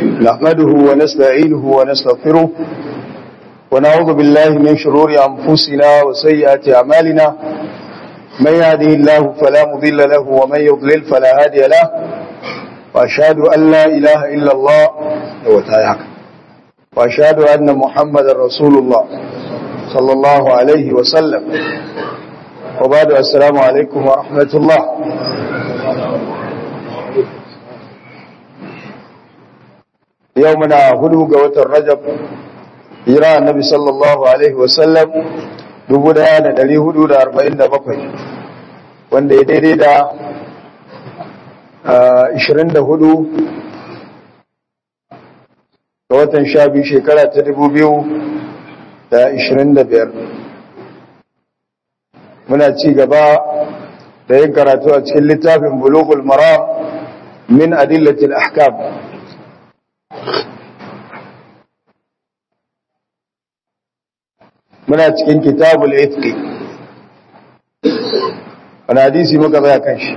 نحمده ونستعينه ونستغفره ونعوذ بالله من شرور أنفسنا وسيئات أعمالنا من يهده الله فلا مضل له ومن يضلل فلا هادي له وأشهد أن لا إله إلا الله وأشهد أن محمد رسول الله صلى الله عليه وسلم وبعد السلام عليكم ورحمة الله يومنا هدو قوة الرجب hira annabi sallallahu alaihi wasallam dubu daya da dari hudu da arba'in da bakwai wanda ya daidai da ishirin da hudu ga watan sha biyu shekara ta dubu biyu da ishirin da biyar muna ci gaba da yin karatu a cikin littafin bulugul maram min adillatil ahkam muna cikin kitabul itqi wani hadisi muka zaya kan shi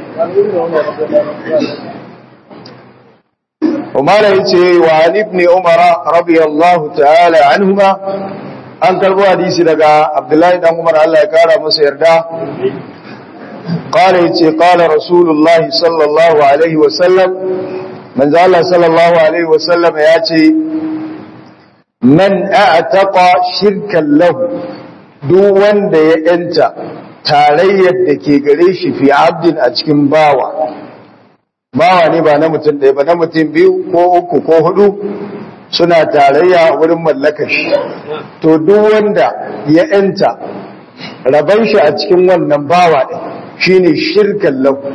umara yace wa ali ibn umar radiyallahu ta'ala anhuma an karbo hadisi daga abdullahi dan umar Allah ya kara masa yarda قال يتي قال رسول الله صلى الله عليه وسلم من ذا الله صلى الله عليه وسلم ياتي man a'taqa shirkan lahu duk wanda ya yanta tarayyar da ke gare shi fi abdin a cikin bawa bawa ne ba na mutum ɗaya ba na mutum biyu ko uku ko hudu suna tarayya wurin mallakar shi to duk wanda ya yanta raban shi a cikin wannan bawa ɗin shine shirkan lahu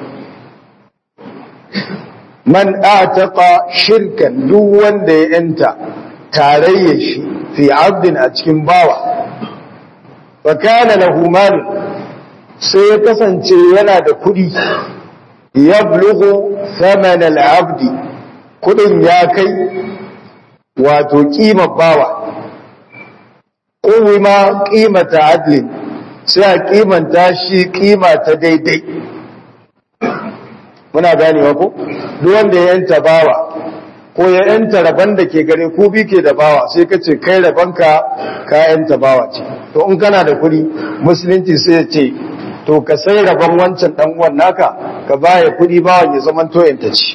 man a'taqa shirkan duk wanda ya yanta tarayya shi fi abdin a cikin bawa wa kana lahu mal sai ya kasance yana da kudi yablughu thaman al-abdi kudin ya kai wato kimar bawa kuma qimata adlin sai a kimanta shi kima ta daidai muna ganewa ko duk wanda ya yanta bawa ko ya yanta rabon da ke gare ku bi ke da bawa sai ka ce kai rabonka ka yanta bawa ce to in kana da kuɗi musulunci sai ya ce to ka sai rabon wancan dan uwan naka ka baya kuɗi bawan ya zama to yanta ci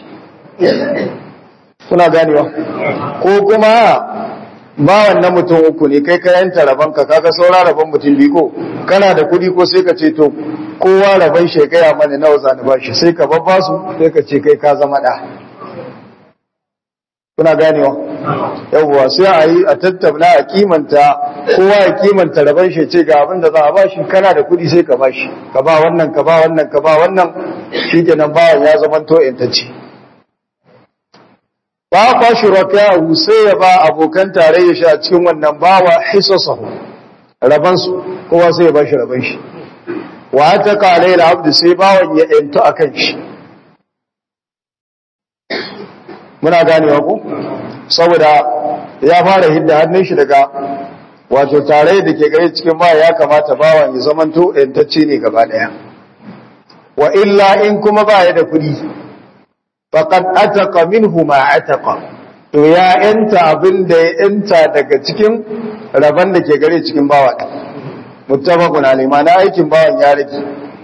kuna ganewa ko kuma bawan na mutum uku ne kai ka yanta rabon ka kaga saura rabon mutum biyu ko kana da kuɗi ko sai ka ce to kowa rabon shi ya gaya mana nawa zani ba shi sai ka babba su sai ka ce kai ka zama ɗa kuna ganewa yawwa sai a yi a tattauna a kimanta kowa ya kimanta rabon shi ce ga abin da za a bashi kana da kuɗi sai ka bashi ka ba wannan ka ba wannan ka ba wannan shi kenan bawan ya zama to intacce ba kwa shi rakayahu sai ya ba abokan tarayya shi a cikin wannan bawa hisasahu raban su kowa sai ya bashi raban shi wa ta kalai da abdu sai bawan ya yanto akan shi muna ganewa ku saboda ya fara hidda hannun shi daga wato tare da ke gare cikin ba ya kamata bawan ya zamanto yantacce ne gaba daya wa illa in kuma ba ya da kuɗi faqad ataqa minhu ma ataqa to ya yanta abin da ya yanta daga cikin rabon da ke gare cikin bawa muttafaqun alayhi ma na aikin bawan ya rage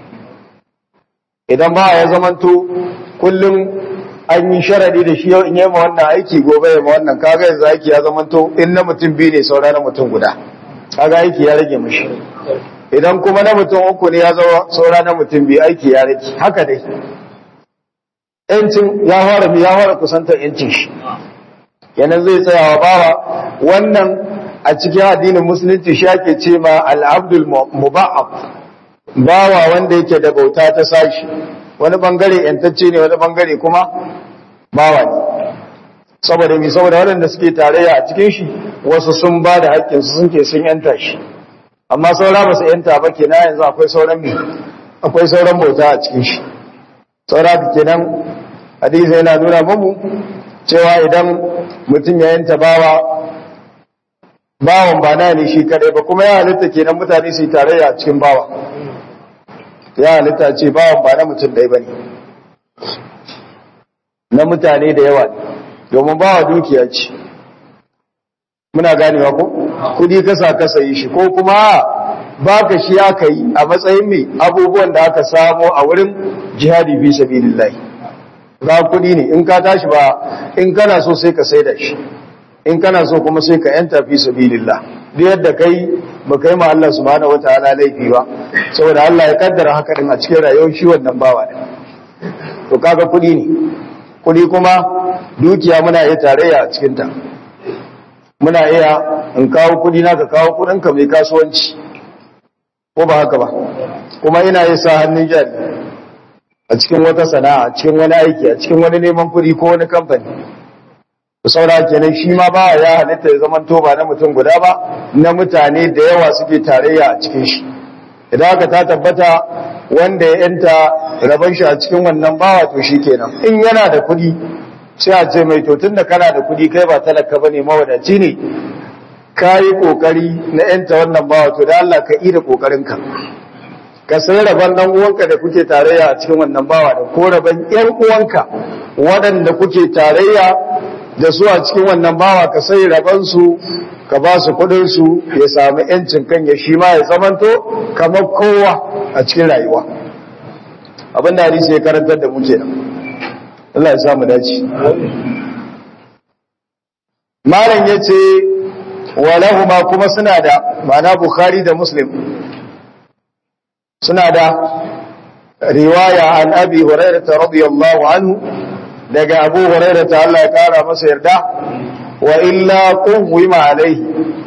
idan ba ya zamanto kullum an yi sharadi da shi yau in yi ma wannan aiki gobe ya ma wannan kaga yanzu aiki ya zama to in na mutum biyu ne saura na mutum guda kaga aiki ya rage mashi idan kuma na mutum uku ne ya zama saura na mutum biyu aiki ya rage haka dai yancin ya fara ya fara kusantar yancin shi yana zai tsayawa bawa wannan a cikin addinin musulunci shi ake ce ma al-abdul muba'ab bawa wanda yake da bauta ta sashi wani bangare yantacce ne wani bangare kuma bawa ne saboda mi saboda waɗanda suke tarayya a cikin shi wasu sun ba da haƙƙinsu sun ke sun yanta shi amma saura ba su yanta ba kenan yanzu akwai sauran mi akwai sauran bauta a cikin shi saura kenan hadisi yana nuna mamu cewa idan mutum ya yanta bawa bawan ba na ne shi kadai ba kuma ya halitta kenan mutane su yi tarayya a cikin bawa ya halitta ce bawan ba na mutum ɗaya ba ne na mutane da yawa ne domin bawa dukiya ce muna ganewa ko kudi kasa kasa yi shi ko kuma baka shi aka yi a matsayin mai abubuwan da aka samo a wurin jihadi fi sabilillah ga kudi ne in ka tashi ba in kana so sai ka saida shi in kana so kuma sai ka yanta fi sabilillah duk yadda kai ba kai ma Allah subhanahu wataala laifi ba saboda Allah ya kaddara haka din a cikin rayuwar shi wannan bawa din to kaga kudi ne kudi kuma dukiya muna iya tarayya a cikin ta muna iya in kawo kudi na ka kawo kudin ka mai kasuwanci ko ba haka ba kuma ina yi sa hannun jari a cikin wata sana'a a cikin wani aiki a cikin wani neman kudi ko wani kamfani saura kenan shi ma ba ya halitta ya zaman to ba na mutum guda ba na mutane da yawa suke tarayya a cikin shi idan haka ta tabbata wanda ya yanta rabon shi a cikin wannan bawa to shi kenan in yana da kudi sai a ce mai to tunda kana da kudi kai ba talaka bane mawadaci ne ka yi kokari na yanta wannan bawa to da Allah ka yi da kokarinka ka sai rabon dan uwanka da kuke tarayya a cikin wannan bawa da ko rabon ƴan uwanka waɗanda kuke tarayya da su a cikin wannan bawa ka sai rabon su ka ba su kuɗin su ya samu yancin kan ya shi ma ya zamanto kamar kowa a cikin rayuwa abin da hadisi ya karantar da mu kenan Allah ya samu dace malam yace walahuma kuma suna da ma'ana bukhari da muslim suna da riwaya an abi hurairah radiyallahu anhu daga abu hurairah ta Allah ya kara masa yarda wa illa qawwima alaihi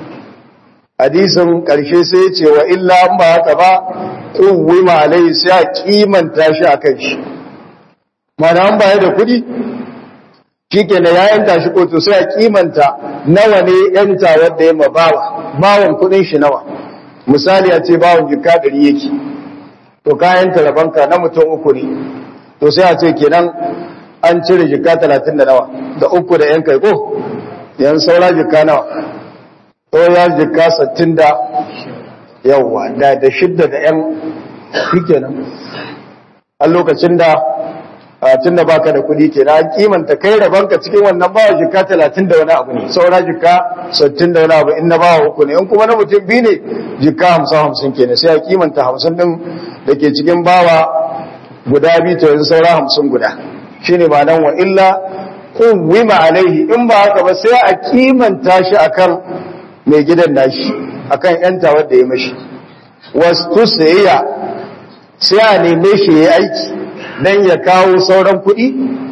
hadisin karshe sai ya ce wa illa an ba haka ba qawwima alaihi sai a kimanta shi akan shi mana an baya da kudi shikenan ya yanta shi kotu sai a kimanta nawa ne yanta wanda ya mabawa bawon kudin shi nawa misali a ce bawon jika ɗari yake to kayan talabanka na mutum uku ne to sai a ce kenan an cire jika talatin da nawa da uku da yan kai ko yan saura jika nawa to ya jika sattin da yawa da da shidda da yan shikenan a lokacin da tun da baka da kuɗi ke na kimanta kai rabanka cikin wannan bawa jika talatin da wani abu ne saura jika sattin da wani abu in na bawa uku ne in kuma na mutum biyu ne jika hamsin hamsin ke ne sai a kimanta hamsin ɗin da ke cikin bawa guda biyu to yanzu saura hamsin guda shi ne ma'anan wa illa wima alaihi in ba haka ba sai a kimanta shi akan mai gidan nashi akan yanta wadda ya mashi wasu sayayya sai a neme shi ya aiki dan ya kawo sauran kuɗi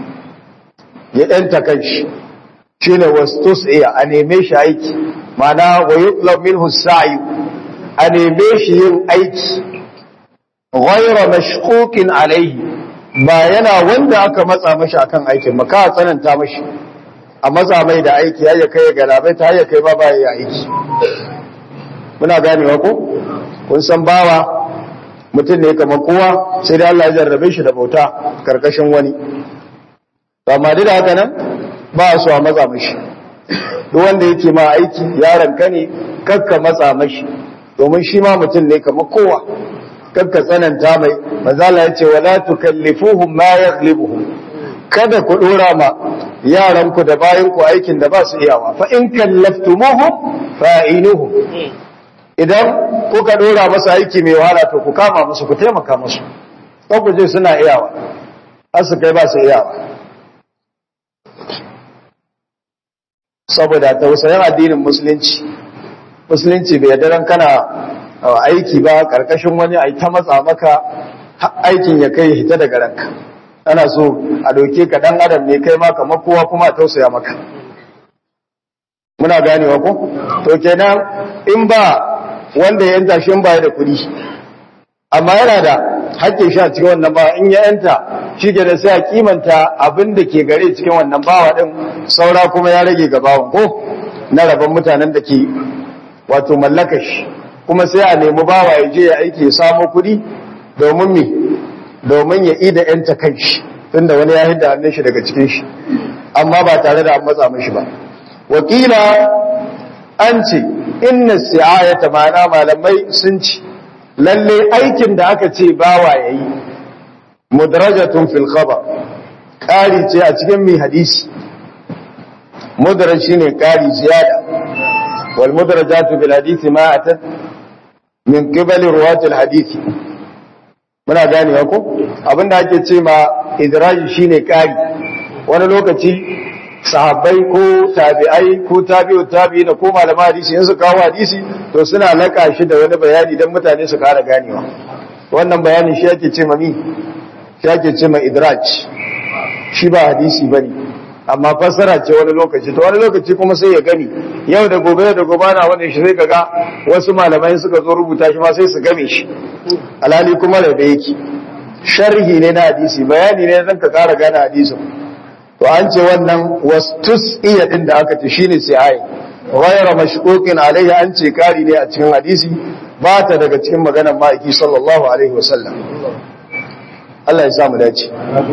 ya ɗanta kanshi shi ne wasu iya a neme shi aiki mana wa yi min husayi a neme shi yin aiki ghaira mashkukin alaihi ba yana wanda aka matsa mashi akan aikin ba ka tsananta mashi a matsa mai da aiki ya kai ga labai ta ya kai ba ba ya aiki muna ganewa ko kun san bawa mutum ne kamar kowa sai da Allah ya jarrabe shi da bauta karkashin wani amma duk da haka nan ba su a matsa mashi duk wanda yake ma aiki yaron ka ne kakka matsa mashi domin shi ma mutum ne kamar kowa kakka tsananta mai manzala ya ce wala tukallifuhum ma yaghlibuhum kada ku dora ma yaran ku da bayan ku aikin da ba su iyawa fa in kallaftumuhum fa'inuhum idan kuka dora masa aiki mai wahala to ku kama musu ku taimaka musu ko ku je suna iyawa har su kai ba su iyawa saboda tausayin addinin musulunci musulunci bai yadda kana aiki ba karkashin wani a ta matsa maka aikin ya kai hita daga ranka ana so a doke ka dan adam ne kai ma kamar kowa kuma a tausaya maka muna ganewa ko to kenan in ba wanda ya yanta shi baya da kuɗi amma yana da hakkin sha cikin wannan bawa in ya yanta shi ke da sai a kimanta abin da ke gare cikin wannan bawa din saura kuma ya rage ga bawan ko na rabon mutanen da ke wato mallaka shi kuma sai a nemi bawa ya je ya aiki ya samo kuɗi domin me domin ya ida yanta kan shi tunda wani ya hidda hannun shi daga cikin shi amma ba tare da an matsa mishi ba wakila an ce inna si'ayata ma'ana malamai sun ci lalle aikin da aka ce bawa yayi mudrajatun fil khabar kari ce a cikin mai hadisi mudraj shine kari ziyada wal mudrajatu bil hadisi ma atat min qibali ruwat al hadisi muna gane ko abinda ake ce ma idraji shine kari wani lokaci sahabbai ko tabi'ai ko tabi'u tabi'i da ko malama hadisi in su kawo hadisi to suna laka shi da wani bayani dan mutane su kara ganewa wannan bayanin shi ake ce ma mi shi ake ce ma idraj shi ba hadisi bane amma fassara ce wani lokaci to wani lokaci kuma sai ya gani yau da gobe da gobe na wani shi sai kaga wasu malamai suka zo rubuta shi ma sai su game shi alhali kuma da da yake sharhi ne na hadisi bayani ne zan ka kara gane hadisin to an ce wannan wastus iya din da aka ce shine sai ai ghayra mashquqin alaihi an ce kari ne a cikin hadisi ba ta daga cikin maganar ma'aiki sallallahu alaihi wasallam Allah ya samu dace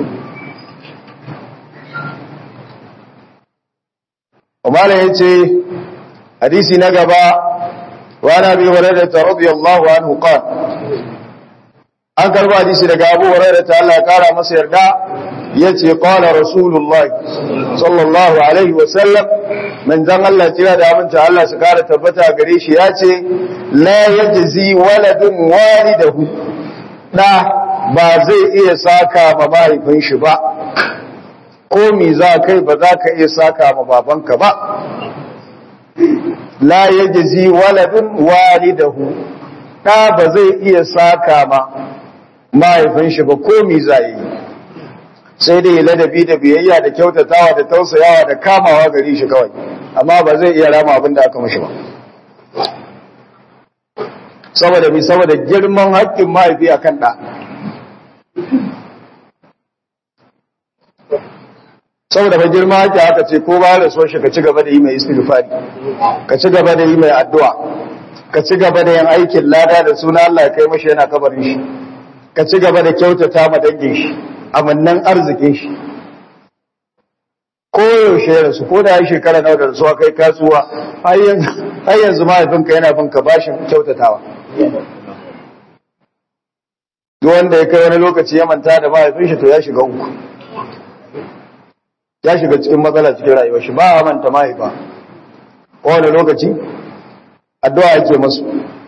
Umar ya ce hadisi na gaba wa na bi hurairah radiyallahu anhu qala an karba hadisi daga Abu Hurairah ta Allah ya kara masa yarda yace qala rasulullah sallallahu alaihi wa sallam manzon Allah tira da aminta Allah su kara tabbata gare shi yace la yajzi waladun walidahu da ba zai iya saka ma mahaifin shi ba ko mi za kai ba za ka iya saka ma babanka ba la yajzi waladun walidahu da ba zai iya saka ma mahaifin shi ba ko mi za yi sai dai ladabi da biyayya da kyautatawa da tausayawa da kamawa gari shi kawai amma ba zai iya rama abin da aka mashi ba saboda mi saboda girman haƙƙin mahaifi akan ɗa saboda ba girma haƙƙi haka ce ko ba da so shi ka ci gaba da yi mai istighfari ka ci gaba da yi mai addu'a ka ci gaba da yin aikin lada da suna Allah ya kai mashi yana kabarin shi ka ci gaba da kyautata ma dangin shi amannan arzikin shi ko yaushe ya rasu ko da ya shekara nawa da rasuwa kai kasuwa har yanzu mahaifinka yana bin ka bashin kyautatawa duk wanda ya kai wani lokaci ya manta da mahaifin shi to ya shiga uku ya shiga cikin matsala cikin rayuwar shi ba a manta mahaifa kowane lokaci addu'a yake masu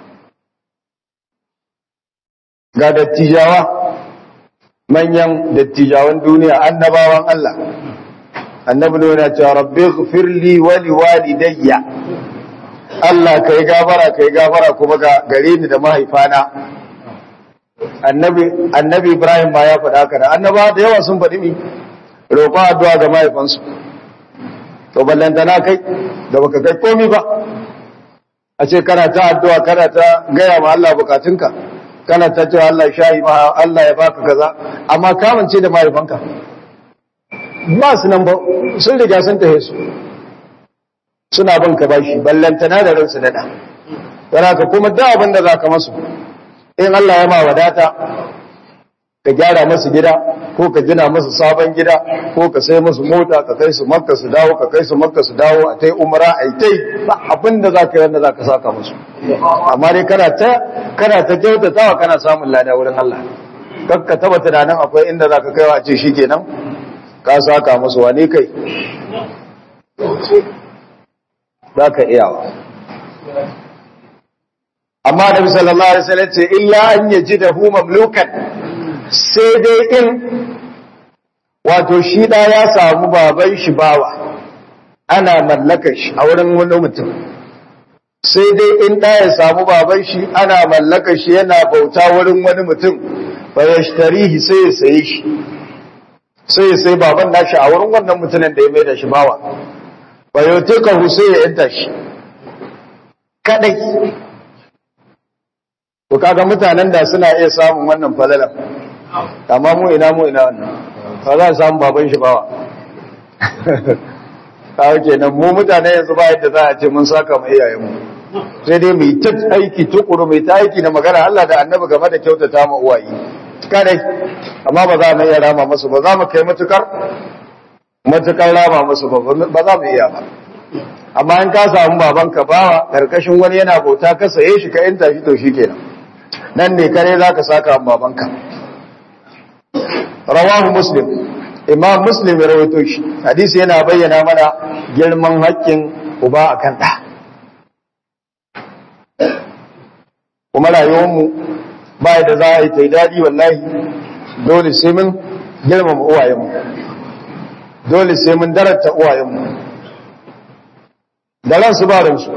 ga dattijawa manyan dattijawan duniya annabawan Allah annabi ne yana cewa rabbi ighfirli wa liwalidayya Allah kai gafara kai gafara kuma ga gare ni da mahaifana annabi annabi Ibrahim ba ya faɗa haka da annaba da yawa sun faɗi mi roƙon addu'a ga mahaifansu to ballantana kai da baka kai komi ba a ce kana ta addu'a kana ta gaya ma Allah bukatunka kana ta cewa Allah shayi ma Allah ya baka kaza amma kamance da mahaifanka ba su nan ba sun riga sun tahe su suna bin ka bashi ballantana da ransu dada yana ka kuma da abin da za ka masu in Allah ya ma wadata ka gyara masu gida ko ka gina masu sabon gida ko ka sai masu mota ka kai su makka su dawo ka kai su makka su dawo a tai umra a tai ba abin da za ka yi wanda za ka saka musu amma dai kana ta kana ta kyautatawa kana samun lada wurin Allah kar ka taba tunanin akwai inda za ka kaiwa a ce shikenan ka saka musu wane kai za ka iyawa amma da sallallahu alaihi wasallam ce illa an yajidahu mamlukan sai dai in wato shi da ya samu baban shi bawa ana mallakar shi a wurin wani mutum sai dai in da ya samu baban shi ana mallakar shi yana bauta wurin wani mutum fa yashtarihi sai ya saye shi sai ya sai baban nashi a wurin wannan mutumin da ya mai da shi bawa fa yutika sai ya yanta shi kadai to kaga mutanen da suna iya samun wannan falalan amma mu ina mu ina wannan ba za a samu baban shi bawa kawo kenan mu mutane yanzu ba yadda za a ce mun saka mu iyayenmu sai dai mu yi ta aiki tukuru mu yi ta aiki na magana Allah da annabi game da kyautata ma uwaye kadai amma ba za mu iya rama musu ba za mu kai matukar matukar rama musu ba ba za mu iya ba amma in ka samu babanka bawa karkashin wani yana bauta ka saye shi ka yanta shi to shikenan nan ne kare za ka saka babanka rawahu muslim imam muslim ya rawaito shi hadisi yana bayyana mana girman haƙƙin uba akan ɗa kuma rayuwarmu ba da za a yi ta daɗi wallahi dole sai mun girmama uwayenmu dole sai mun darata uwayenmu da ransu ba ransu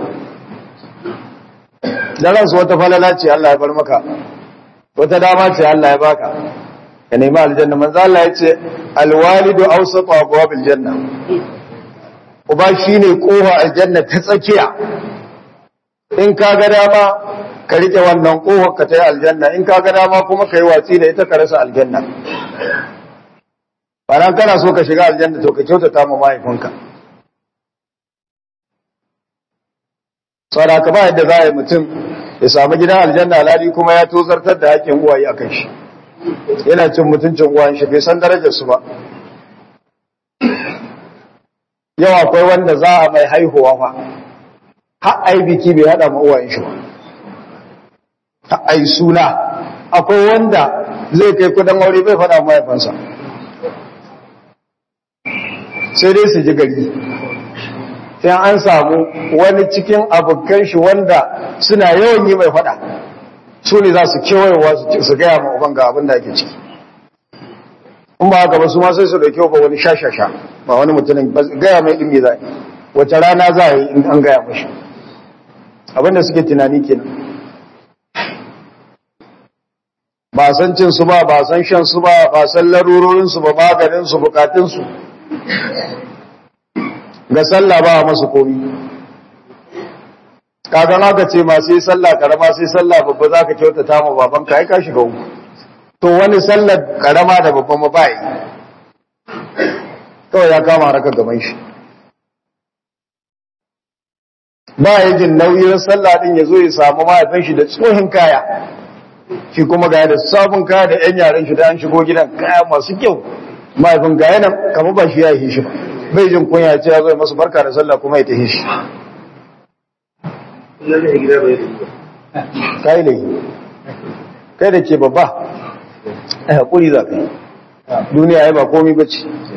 da ransu wata falala ce Allah ya bar maka wata dama ce Allah ya baka ka nemi aljanna manzo Allah ya ce alwalidu awsatu abwabil janna uba shine kofa aljanna ta tsakiya in ka ga dama ka rike wannan kofar ka ta yi aljanna in ka ga dama kuma ka yi watsi da ita ka rasa aljanna bayan kana so ka shiga aljanna to ka kyautata ma mahaifinka saboda ka ba yadda za a yi mutum ya samu gidan aljanna alhali kuma ya tozartar da haƙƙin uwaye a kan shi yana cin mutuncin uwayen shi bai san darajar su ba yau akwai wanda za a mai haihuwa fa har ai biki bai hada ma uwayen shi ba har ai suna akwai wanda zai kai kudin aure bai fada mahaifansa sai dai su ji gari sai an samu wani cikin abokan shi wanda suna yawan yi mai fada su ne za su kewayewa su gaya ma uban ga abin da ake ciki in ba haka ba su ma sai su dauke ba wani shashasha ba wani mutumin gaya mai ɗin za wace rana za a yi in an gaya mashi abinda suke tunani kenan ba san cin su ba ba san shan su ba ba san larurorin su ba maganin su bukatun su ga sallah ba masu komi kaga haka ce ma sai sallah karama sai sallah babba zaka kyautata ma babanka ai ka shiga uku to wani sallar karama da babba ma bai kawai ya kama haraka gaban shi ba ya jin nauyin sallah din ya zo ya samu mahaifin shi da tsohin kaya shi kuma ga da sabon kaya da yan yaren shi da an shigo gidan kaya masu kyau mahaifin ga yana kama ba shi ya yi shi ba bai jin kunya ce ya zo ya masu barka da sallah kuma ya tafi shi kai ne kai da ke babba a haƙuri za ka yi duniya ya ba komi ba ce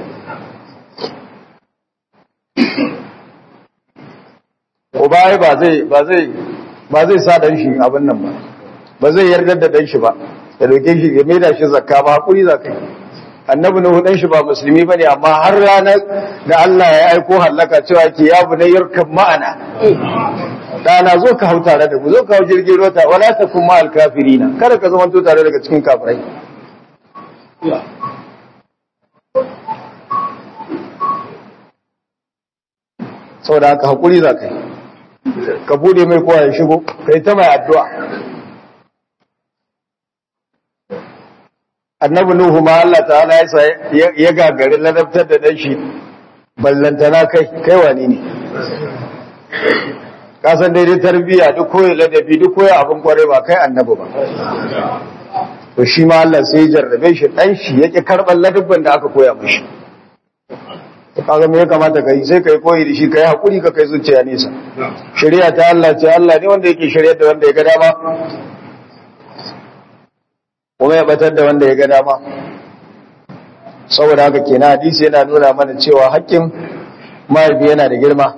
uba ya ba zai ba zai ba zai sa dan shi abin nan ba ba zai yarda da dan shi ba ya dauke shi ya maida shi zakka ba haƙuri za ka yi annabi nuhu dan shi ba musulmi bane amma har ranar da Allah ya aiko hallaka cewa ke ya bunayyar kan ma'ana dana zo ka hau tare da mu zo ka hau jirgin ruwa wala takun ma alkafirina kada ka zama to tare daga cikin kafirai saboda haka hakuri za ka yi ka bude mai kowa ya shigo ka yi ta mai addu'a annabi nuhu ma Allah ta'ala ya ya gagari ladabtar da dan shi ballantana kai kai wani ne ka san daidai tarbiyya duk koyi ladabi duk koyi abin kware ba kai annabi ba to shi ma Allah sai ya jarrabe shi dan shi yake karban ladabban da aka koya mishi to kaga me ya kamata kai sai kai koyi da shi kai hakuri ka kai zuciya nesa shari'a ta Allah ce Allah ne wanda yake shari'ar da wanda ya ga dama kuma ya batar da wanda ya ga dama saboda haka kenan hadisi yana nuna mana cewa haƙƙin mahaifi yana da girma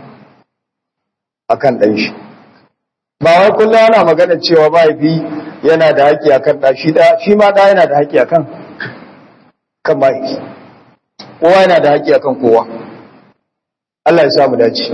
akan ɗan shi ba wai kullum ana magana cewa mahaifi yana da haƙƙi akan ɗa shi ɗa shi ma ɗa yana da haƙƙi akan kan mahaifi kowa yana da haƙƙi akan kowa Allah ya sa mu dace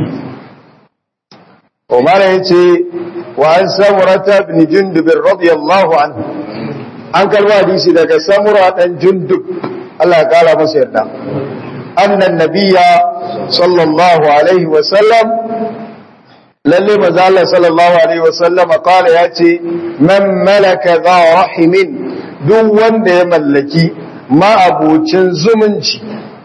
Umar ya ce wa an samurata ibn jundub radiyallahu anhu an karba hadisi daga samura dan jundub Allah ya kara masa yarda annan nabiyya sallallahu alaihi wa sallam lalle maza Allah sallallahu alaihi wa sallam kala ya ce man malaka za rahimin duk wanda ya mallaki ma'abucin zumunci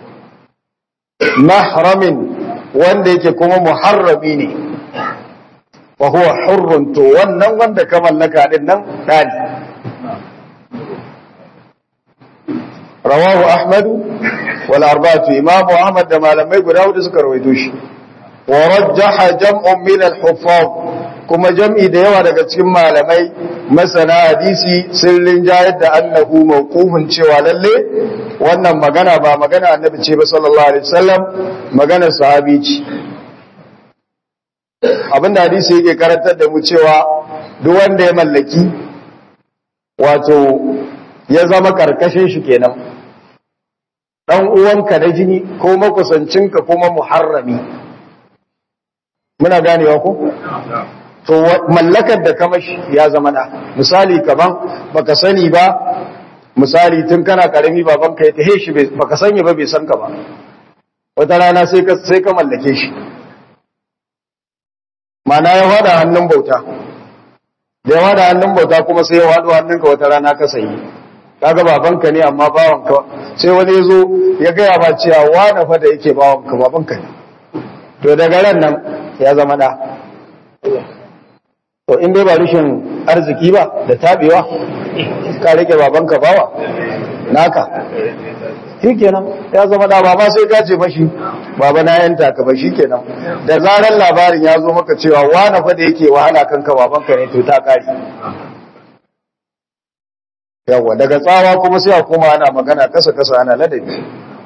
mahramin wanda yake kuma muharrami ne wa huwa hurrun to wannan wanda ka mallaka din nan dani rawahu ahmad wal arba'atu imam ahmad da malamai guda hudu suka rawaito shi wa rajjaha jam'un min al huffaz kuma jam'i da yawa daga cikin malamai masana hadisi sun rinjayar da annahu mawqufun cewa lalle wannan magana ba magana annabi ce ba sallallahu alaihi wasallam magana sahabi ce abinda hadisi yake karantar da mu cewa duk wanda ya mallaki wato ya zama karkashin shi kenan dan uwanka na jini ko makusancinka kuma muharrami muna ganewa ko to mallakar da kama ya zama da misali kaman baka sani ba misali tun kana karami babanka ya tahe shi baka sani ba bai san ka ba wata rana sai ka sai ka mallake shi mana ya wada hannun bauta da ya wada hannun bauta kuma sai ya wado hannunka wata rana ka sayi kaga babanka ne amma bawanka sai wani ya zo ya gaya ba cewa wani fa da yake bawanka babanka ne to daga ran nan ya zama da to in dai ba rushin arziki ba da tabewa ka rike babanka bawa naka shikenan ya zama da baba sai ka ce mashi baba na yanta ka ba shikenan da zaran labarin ya zo maka cewa wani fa da yake wahala kanka babanka ne to ta kare yawa daga tsawa kuma sai a koma ana magana kasa kasa ana ladabi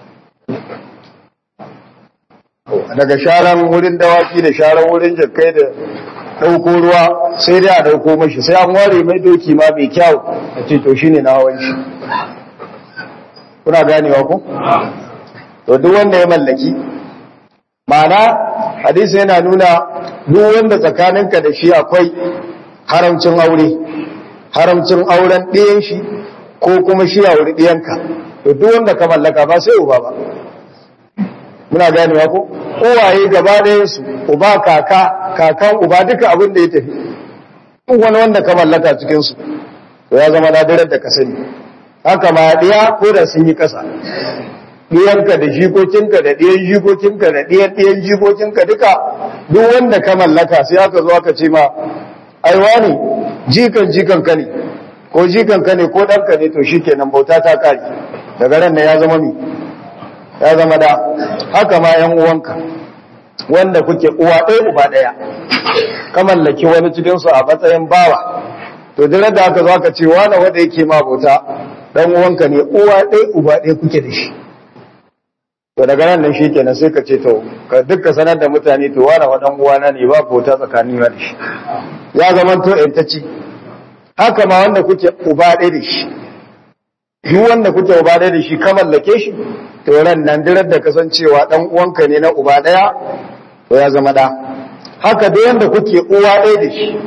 daga sharan wurin dawaki da sharan wurin jakkai da ɗauko ruwa sai dai a ɗauko mashi sai an ware mai doki ma mai kyau a ce to shine na hawan shi kuna ganewa ku? to duk wanda ya mallaki ma'ana hadisi yana nuna duk wanda tsakaninka da shi akwai haramcin aure haramcin auren ɗiyan shi ko kuma shi a wuri ɗiyanka to duk wanda ka mallaka ba sai uba ba muna ganewa ko uwaye gaba ɗayan su uba kaka kakan uba duka abin da ya tafi duk wani wanda ka mallaka cikin su to ya zama nadirar da ka sani haka ma ɗiya ko da sun yi ƙasa ɗiyanka da jikokinka da ɗiyan jikokinka da ɗiyan ɗiyan jikokinka duka duk wanda ka mallaka sai aka zo aka ce ma aiwa ne jikan jikan ka ne ko jikan ka ne ko ɗanka ne to shi kenan bauta ta kare daga ran ya zama mi ya zama da haka ma yan uwanka wanda kuke uwa ɗaya uba ɗaya ka mallaki wani cikin su a matsayin bawa to duk da aka zo aka ce wani wanda yake ma bauta dan uwanka ne uwa ɗaya uba ɗaya kuke da shi to daga nan nan shi kenan sai ka ce to ka dukka sanar da mutane to wani wa dan uwana ne ba bauta tsakanin da shi ya zama to intacci haka ma wanda kuke uba ɗaya da shi duk wanda kuke uba ɗaya da shi ka mallake shi to ran nan dirar da kasancewa dan uwanka ne na uba ɗaya to ya zama da haka duk wanda kuke uwa ɗaya da shi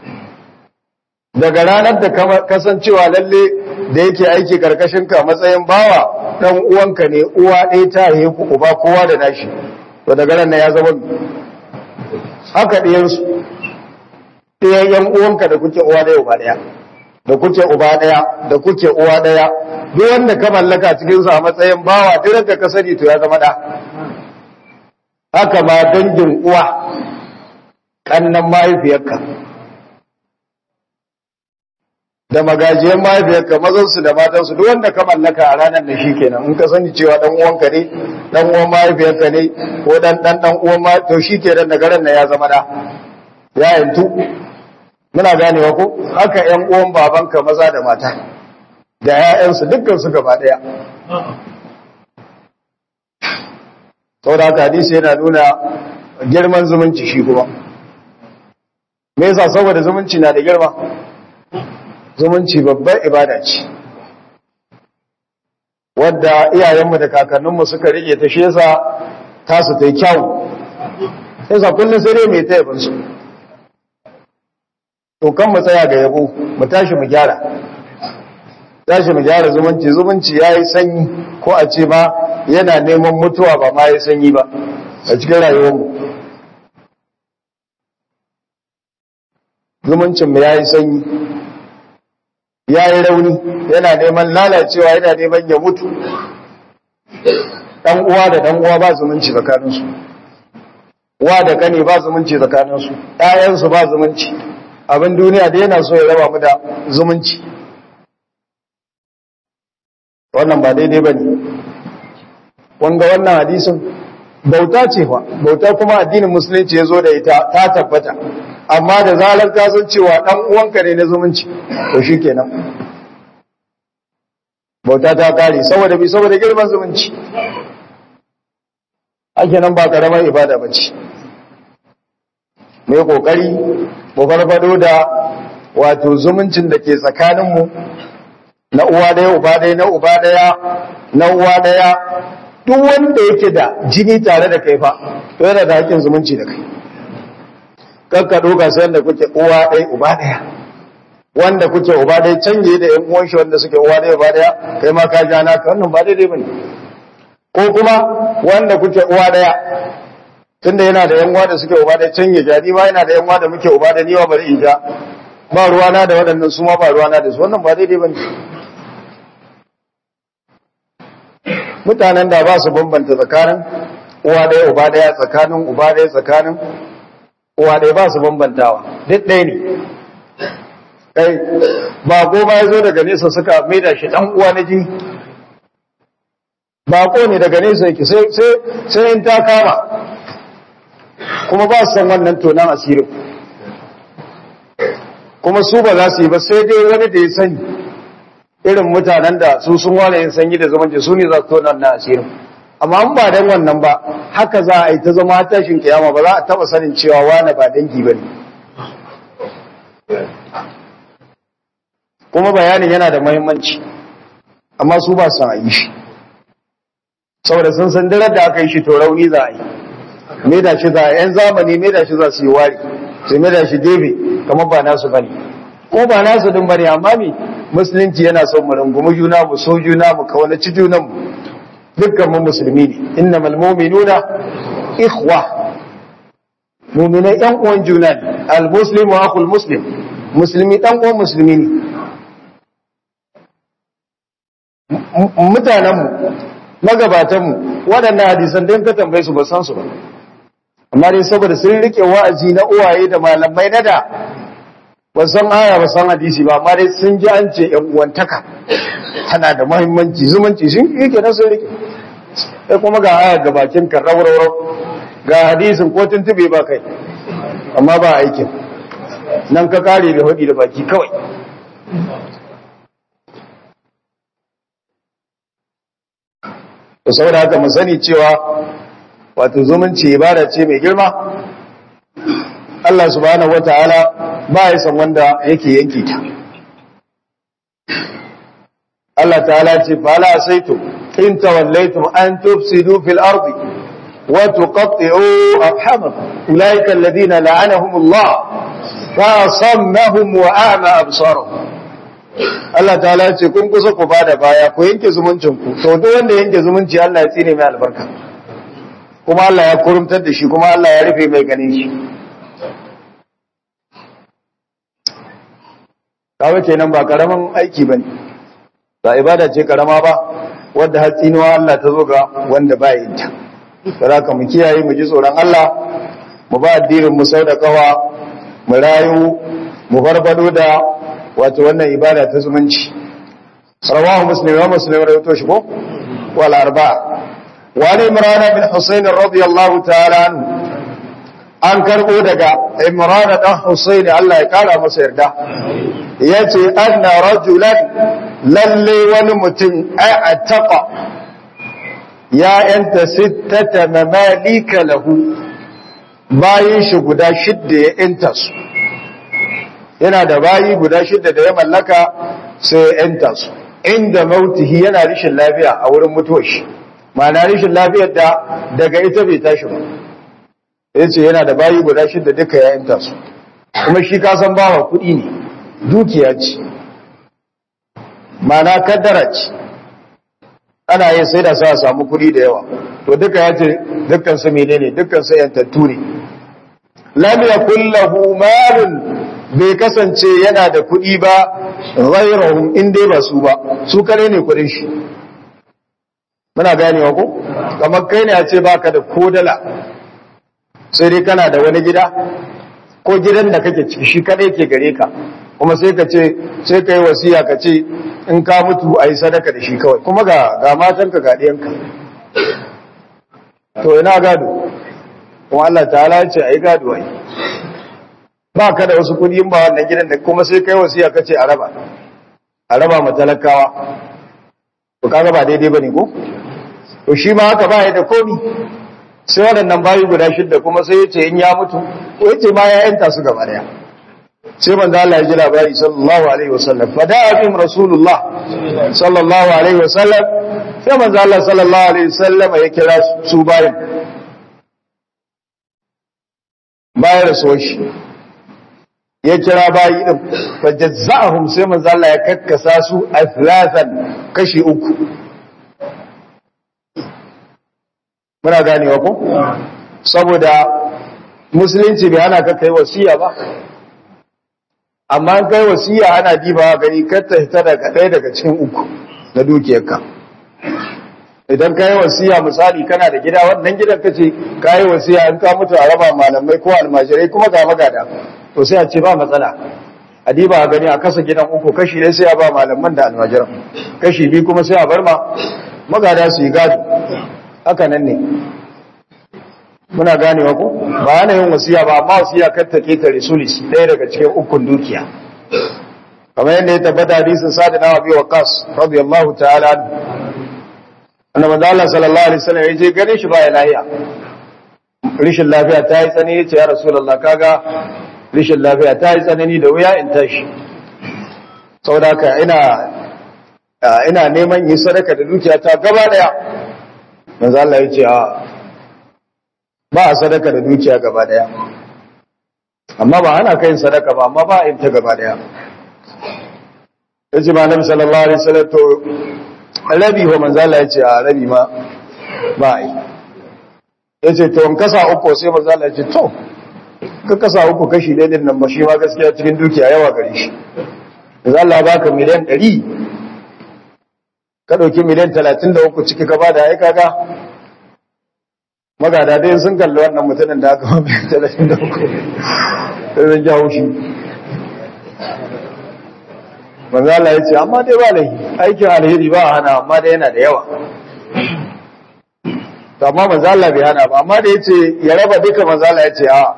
daga ranar da kasancewa lalle da yake aiki karkashin ka matsayin bawa dan uwanka ne uwa ɗaya ta yi ku uba kowa da nashi to daga nan ya zama haka ɗiyansu ɗayan yan uwanka da kuke uwa ɗaya uba ɗaya da kuke uba ɗaya da kuke uwa ɗaya duk wanda ka mallaka cikin su a matsayin bawa duk da ka sani to ya zama ɗa haka ma dangin uwa kannan mahaifiyarka da magajiyan mahaifiyarka mazansu da matansu duk wanda ka mallaka a ranar da shi kenan in ka sani cewa dan uwanka ne dan uwan mahaifiyarka ne ko dan dan dan uwan ma to shi kenan daga ran ya zama da ya yantu muna ganewa ko haka ƴan uwan babanka maza da mata da ƴaƴansu dukkan su gaba daya saboda haka hadisi yana nuna girman zumunci shi kuma me yasa saboda zumunci na da girma zumunci babbar ibada ce wadda iyayenmu da kakanninmu suka rike ta shi yasa tasu ta yi kyau yasa kullum sai dai mai ta yabin su to kan mu tsaya ga yabo mu tashi mu gyara tashi mu gyara zumunci zumunci ya yi sanyi ko a ce ma yana neman mutuwa ba ma ya sanyi ba a cikin rayuwarmu zumuncinmu ya yi sanyi ya yi rauni yana neman lalacewa yana neman ya mutu ɗan uwa da ɗan uwa ba zumunci tsakaninsu uwa da kane ba zumunci tsakaninsu ɗayansu ba zumunci abin duniya da yana so ya raba mu da zumunci wannan ba daidai ba ne wanga wannan hadisin bauta ce fa bauta kuma addinin musulunci ya zo da ita ta tabbata amma da zalar ka san cewa dan uwanka ne na zumunci to shikenan bauta ta kare saboda bi saboda girman zumunci ake nan ba karamar ibada bace mai kokari mu farfado da wato zumuncin da ke tsakaninmu na uwa daya uba daya na uba daya na uwa daya duk wanda yake da jini tare da kai fa to yana da hakkin zumunci da kai kakka doka sai da kuke uwa daya uba daya wanda kuke uba daya canje da yan uwan shi wanda suke uwa daya uba daya kai ma ka ja naka wannan ba daidai bane ko kuma wanda kuke uwa daya tunda yana da yan uwa da suke uba daya canje jadi ma yana da yan uwa da muke uba da niwa bari in ja ba ruwana da waɗannan su ma ba ruwana da su wannan ba daidai bane mutanen da ba su bambanta tsakanin uwa ɗaya uba ɗaya tsakanin uba ɗaya tsakanin uwa ɗaya ba su bambantawa duk ɗaya ne kai ba goma ya zo daga nesa suka maida shi ɗan uwa na jini bako ne daga nesa yake sai in ta kama kuma ba su san wannan tonan asirin kuma su ba za su yi ba sai dai wani da ya sani irin mutanen da su sun wane yin sanyi da zamanci su ne za su tona na asirin amma an ba dan wannan ba haka za a yi ta zama tashin kiyama ba za a taba sanin cewa wane ba dangi ba ne kuma bayanin yana da muhimmanci amma su ba su a yi shi saboda sun san dirar da aka yi shi to rauni za a yi me da shi za a yan zamani me da shi za su yi wari sai me da shi gefe kamar ba nasu bane ko ba nasu din bane amma me musulunci yana son mu rungumi juna mu so juna mu kaunaci junan mu dukkan mu musulmi ne innamal mu'minuna ikhwa mu'minai yan uwan juna ne al muslimu akhul muslim musulmi dan uwan musulmi ne mutanen mu magabatan mu waɗannan hadisan dan ka tambaye su ba san su ba amma dai saboda sun rike wa'azi na uwaye da malamai na da ba san aya ba san hadisi ba amma dai sun ji an ce yan uwantaka tana da muhimmanci zumunci sun yake na sun rike sai kuma ga aya ga bakin ka rawarwar ga hadisin ko tuntube ba kai amma ba aikin nan ka kare da hudi da baki kawai to saboda haka mu sani cewa wato zumunci ibada ce mai girma Allah subhanahu wataala ba ya san wanda yake yanke ta Allah ta'ala ce fala saitu in tawallaitum an tufsidu fil ardi wa tuqatti'u arhamakum ulaika alladhina la'anahumullah fa sammahum wa a'ma absarahum Allah ta'ala ce kun kusa ku bada baya ku yanke zumuncin ku to duk wanda yanke zumunci Allah ya tsine mai albarka kuma Allah ya kurumtar da shi kuma Allah ya rufe mai ganin shi kawai kenan ba karaman aiki bane ba ibada ce karama ba wadda har tsinuwa Allah ta zo ga wanda ba yin ta saboda mu kiyaye mu ji tsoron Allah mu ba addinin mu sau da kawa mu rayu mu farfado da wato wannan ibada ta zumunci rawahu muslim wa muslim rawaito shi ko wal arba'a wa ali imran bin husayn radiyallahu ta'ala anhu an karbo daga imran dan husayn Allah ya kara masa yarda yace anna rajulan lalle wani mutum a'taqa ya yanta sittata mamalika lahu bayin shi guda shidda ya yanta su yana da bayi guda shidda da ya mallaka sai ya yanta su inda mautihi yana rishin lafiya a wurin mutuwar shi ma'ana rishin lafiyar da daga ita bai tashi ba yace yana da bayi guda shidda duka ya yanta su kuma shi kasan bawa kuɗi ne dukiya ce mana kaddara ce ana yin sai da sa samu kuɗi da yawa to duka ya ce dukkan su menene dukkan su yantattu ne lam yakul lahu malun bai kasance yana da kuɗi ba ghayrahum in dai ba su ba su kare ne kuɗin shi muna ganewa ko kamar kai ne a ce baka da ko dala sai dai kana da wani gida ko gidan da kake ciki shi kadai ke gare ka kuma sai ka ce sai ka yi wasiya ka ce in ka mutu a yi sadaka da shi kawai kuma ga ga matanka ga ɗiyanka to ina gado kuma Allah ta'ala ce a yi gado ai ba ka da wasu kudi ba wannan gidan da kuma sai kai wasiya kace a raba a raba ma talakawa to kaga ba daidai bane ko to shi ma haka ba ya da komi sai waɗannan bayi guda shidda kuma sai yace in ya mutu ko yace ma ya yanta su gaba daya sai manzo Allah ya ji labari sallallahu alaihi wasallam fa da'a bihim rasulullah sallallahu alaihi wasallam sai manzo Allah sallallahu alaihi wasallam ya kira su bayin bayan rasuwar shi ya kira bayi din fa jazza'ahum sai manzo Allah ya kakkasa su athlatan kashi uku muna ganewa ko saboda musulunci bai hana ka kai wasiya ba amma an kai wasiya ana dibawa gani kar ta hita daga ɗaya daga cikin uku na dukiyarka idan ka yi wasiya misali kana da gida wannan gidan ka ce ka yi wasiya in ka mutu a raba malamai ko almajirai kuma ga magada to sai a ce ba matsala a diba a gani a kasa gidan uku kashi ne sai a ba malaman da almajiran kashi biyu kuma sai a bar ma magada su yi gado haka nan ne muna ganewa ko ba ana yin wasiya ba amma wasiya kar ta ketare sulis ɗaya daga cikin ukun dukiya kamar yadda ya tabbata hadisin sa'ad na abi waqas radiyallahu ta'ala annabi Allah sallallahu alaihi wasallam ya je gane shi baya lafiya rishin lafiya ta yi tsanani yace ya rasulullah kaga rishin lafiya ta yi tsanani da wuya in tashi saboda haka ina ina neman yi sadaka da dukiya ta gaba daya manzo Allah ya ce a ba a sadaka da dukiya gaba daya amma ba ana kai sadaka ba amma ba a yin ta gaba daya yace ba nabi sallallahu alaihi wasallam to rabi wa manzo Allah yace a rabi ma ba a yi yace to in kasa uku sai manzo Allah yace to ka kasa uku kashi ɗaya din nan ba shi ma gaskiya cikin dukiya yawa gare shi manzo Allah baka miliyan 100 ka dauki miliyan 33 ciki ka bada ai kaga magada dai sun kalli wannan mutumin da aka mafi talatin da uku sai zan jawo shi manzo Allah ya ce amma dai ba laifi aikin alheri ba a hana amma dai yana da yawa to amma manzo Allah bai hana ba amma da yace ya raba duka manzo Allah ya ce a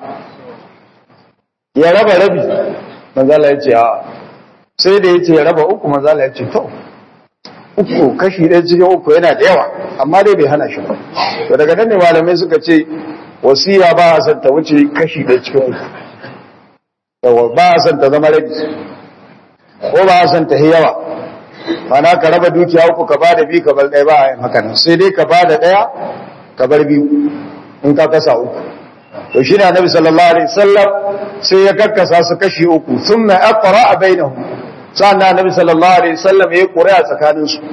ya raba rabi manzo Allah ya ce a sai da yace ya raba uku manzo Allah ya ce to uku kashi ɗaya cikin uku yana da yawa amma dai bai hana shi ba to daga nan ne malamai suka ce wasiya ba a san ta wuce kashi ɗaya cikin uku yawa ba a san ta zama rabi ko ba a san ta yawa mana ka raba dukiya uku ka bada biyu ka bar ɗaya ba a yin haka nan sai dai ka bada ɗaya ka bar biyu in ka kasa uku to shi ne annabi sallallahu alaihi wasallam sai ya kakkasa su kashi uku thumma aqra bainahum sa'an annabi sallallahu alaihi wasallam ya ƙuri'a tsakanin su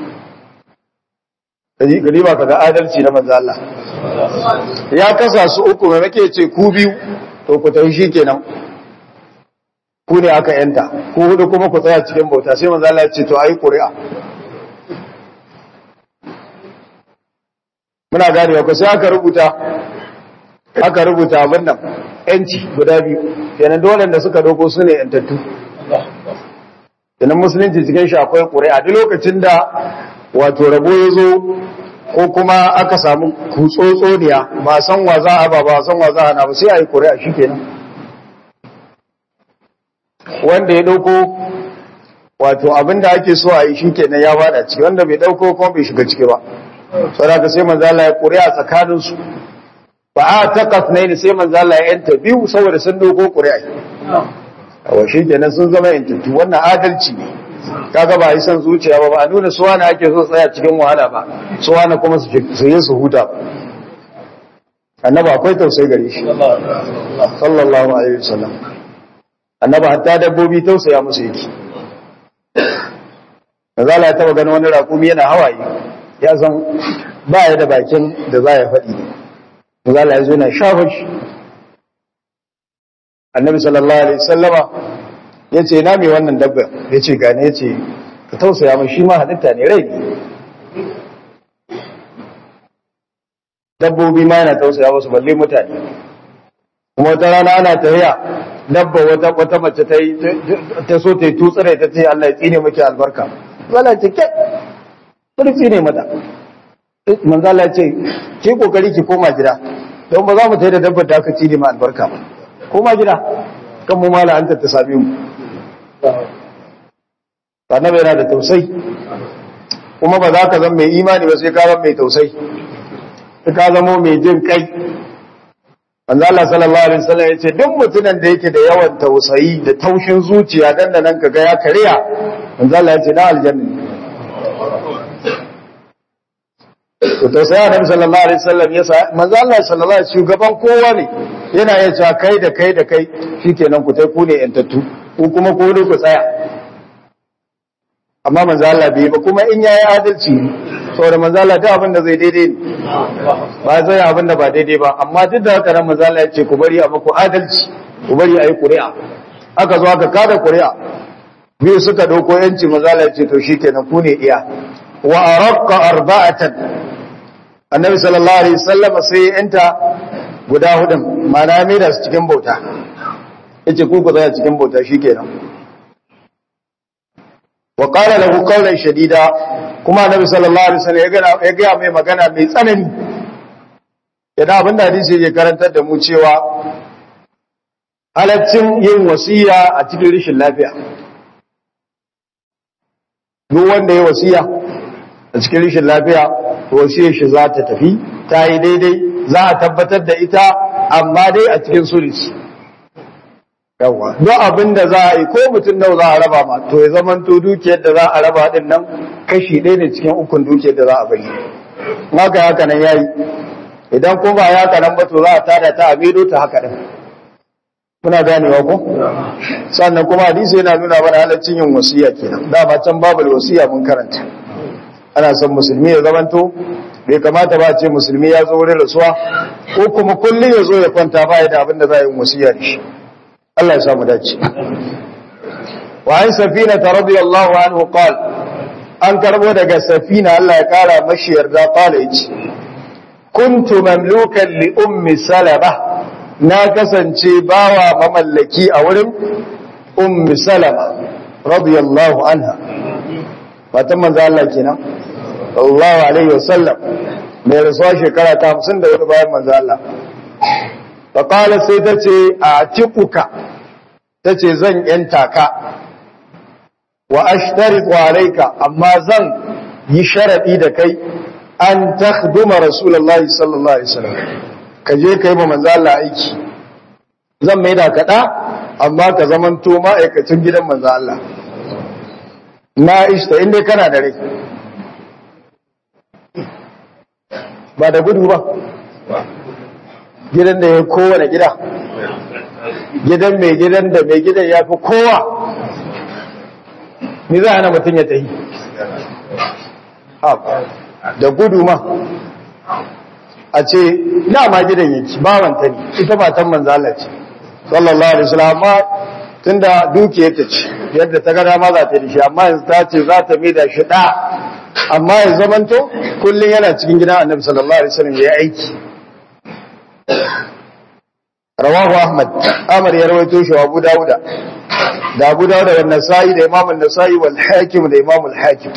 kaji gari ba kaga adalci na manzo Allah ya kasa su uku mai make ce ku biyu to ku tafi shikenan ku ne aka yanta ku hudu kuma ku tsaya cikin bauta sai manzo Allah ya ce to ayi ƙuri'a muna ganewa ko sai aka rubuta aka rubuta abin nan yanci guda biyu kenan dole da suka doko su ne yantattu kenan musulunci cikin shi akwai ƙuri'a duk lokacin da wato rabo ya zo ko kuma aka samu kutsotsoniya ba san wa za a ba ba san wa za a na ba sai a yi ƙuri'a shi kenan wanda ya ɗauko wato abin da ake so a yi shi kenan ya bada ciki wanda bai ɗauko kuma bai shiga ciki ba saboda sai manzala ya ƙuri'a tsakaninsu ba a takas ne sai manzala ya yanta biyu saboda sun ɗauko ƙuri'a wa shi kenan sun zama yantattu wannan adalci ne kaga ba yi son zuciya ba ba a nuna suwa ake so tsaya cikin wahala ba suwa na kuma su yi su huta ba annaba akwai tausayi gare shi sallallahu alaihi wasallam annaba hatta dabbobi tausaya musu yake Mazala ya taba ganin wani raƙumi yana hawaye ya san ba ya da bakin da za ya faɗi Mazala ya zo na shafa shi annabi sallallahu alaihi sallama ya ce na mai wannan dabba ya ce gane ya ce ka tausaya mai shi ma halitta ne rai dabbobi ma yana tausaya wasu balle mutane kuma wata rana ana tafiya dabba wata wata mace ta yi ta so ta yi tutsire ta ce Allah ya tsine miki albarka wala ce ke bari tsine mata manzo Allah ya ce ki kokari ki koma gida don ba za mu tayi da dabbar da aka tsine ma albarka ba koma gida kan mu mala anta ta same mu annabi yana da tausayi kuma ba za ka zama mai imani ba sai ka zama mai tausayi sai ka zama mai jin kai manzo Allah sallallahu alaihi wasallam yace duk mutumin da yake da yawan tausayi da taushin zuciya dan da nan kaga ya kariya manzo Allah yace na aljanna to tausayi Annabi sallallahu alaihi wasallam yasa manzo Allah sallallahu alaihi shugaban kowa ne yana yace kai da kai da kai shikenan ku tai ku ne yantattu ku kuma ku ne ku tsaya amma manzo Allah bai ba kuma in yayi adalci saboda manzo Allah duk abin da zai daidai ne ba zai abin da ba daidai ba amma duk da haka nan manzo Allah ya ce ku bari a muku adalci ku bari a yi ƙuri'a aka zo aka kada ƙuri'a biyu suka dauko yanci manzo Allah ya ce to shikenan ku ne iya wa arqa arba'atan annabi sallallahu alaihi wasallam sai ya yanta guda hudun ma'ana mai da su cikin bauta yace ku ku tsaya cikin bauta shikenan wa qala lahu qawlan shadida kuma annabi sallallahu alaihi wasallam ya ga ya ga mai magana mai tsanani idan abin da hadisi yake karantar da mu cewa halaccin yin wasiya a cikin rishin lafiya duk wanda ya wasiya a cikin rishin lafiya wasiyar shi za ta tafi ta yi daidai za a tabbatar da ita amma dai a cikin sulisi yawa duk abin da za a yi ko mutum nau za a raba ma to ya zaman to dukiyar da za a raba din nan kashi ɗaya ne cikin ukun dukiyar da za a bari haka haka nan yayi idan ko ba ya haka nan ba to za a tada ta a medo ta haka din kuna ganewa ko sannan kuma hadisi yana nuna mana halaccin yin wasiya kenan dama can babu wasiya mun karanta ana son musulmi ya zamanto bai kamata ba a ce musulmi ya zo wurin rasuwa ko kuma kullum ya zo ya kwanta ba ya da abin da za a yi wasiya da shi Allah ya samu dace wa an safina ta radiyallahu anhu qal an karbo daga safina Allah ya kara mashi yarda qala yace kuntu mamlukan li ummi salama na kasance bawa mamallaki a wurin ummi salama radiyallahu anha fatan manzo Allah kenan sallallahu alaihi wasallam mai rasuwa shekara ta 54 bayan manzo Allah faƙala sai ta ce a tikuka ta ce zan ‘yanta ka wa ashtari tsaraika amma zan yi sharaɗi da kai an ta duma rasulallah sallallahu alaihi wasallam ka je ka yi ma manzo Allah aiki zan mai da kaɗa amma ka zaman to ma'aikacin gidan manzo Allah na ishta inda kana da rai ba da gudu ba gidan da ya kowane gida gidan mai gidan da mai gidan ya fi kowa ni za a na mutum ya tahi da gudu ma a ce dama gidan yake bawanta ne ita matan manzala ce sallallahu alaihi wasallam amma tunda dukiyar ta ce yadda ta gada ma za ta yi shi amma yanzu ta ce za ta mai da shi da amma ya zamanto kullum yana cikin gidan annabi sallallahu alaihi wasallam ya aiki rawahu ahmad amr ya rawaito shi abu dauda da abu dauda da nasa'i da imam an-nasa'i wal hakim da imam al-hakim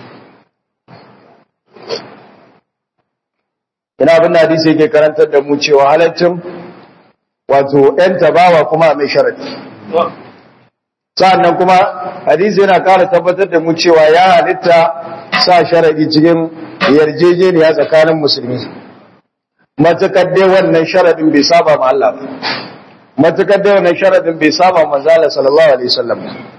ina abin da hadisi yake karantar da mu cewa halaccin wato yan tabawa kuma mai sharadi sa'annan kuma hadisi yana kara tabbatar da mu cewa ya halitta sa sharadi cikin yarjejeniya tsakanin musulmi matukar dai wannan sharadin bai saba ma Allah ba matukar dai wannan sharadin bai saba manzala sallallahu alaihi wasallam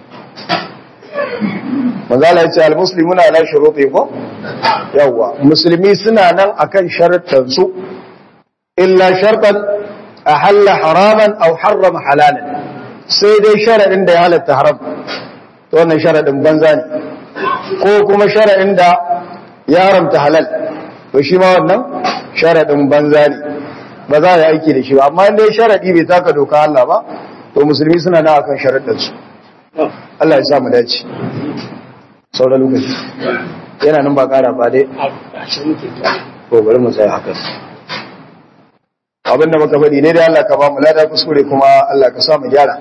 manzala yace almuslimuna ala shuruti ko yawa musulmi suna nan akan sharuɗan su illa shartan ahalla haraman aw harrama halalan sai dai sharadin da ya halatta haram to wannan sharadin banza ne ko kuma sharadin da ya haramta halal to shi ma wannan sharadin banza ne ba za a aiki da shi ba amma dai sharadi bai taka doka Allah ba to musulmi suna nan akan sharadin su Allah ya sa mu dace sauran lokaci yana nan ba kara ba dai ko bari mu tsaya haka abinda muka faɗi ne dai Allah ka ba mu lada kuskure kuma Allah ka sa mu gyara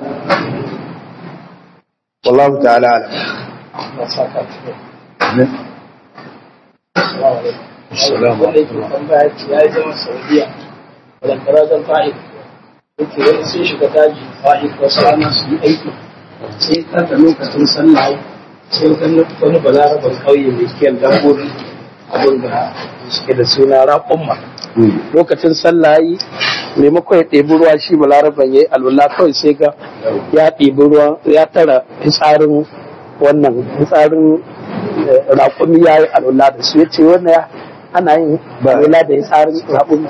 wallahu ta'ala alam Assalamu alaikum. Ya yi zama Saudiya. Balantara zan fa'id. yake wani sun shiga daji ba'i wasu rana su yi aiki sai kanta lokacin sallah sai wani wani balaraban ƙauye mai kiyan dabbobi abin da suke da suna raƙumma lokacin sallah yi maimakon ya ɗebi ruwa shi balaraban ya yi alwala kawai sai ga ya ɗebi ruwa ya tara fitsarin wannan fitsarin raƙumi ya yi alwala da su ya ce wannan ana yin alwala da fitsarin raƙumi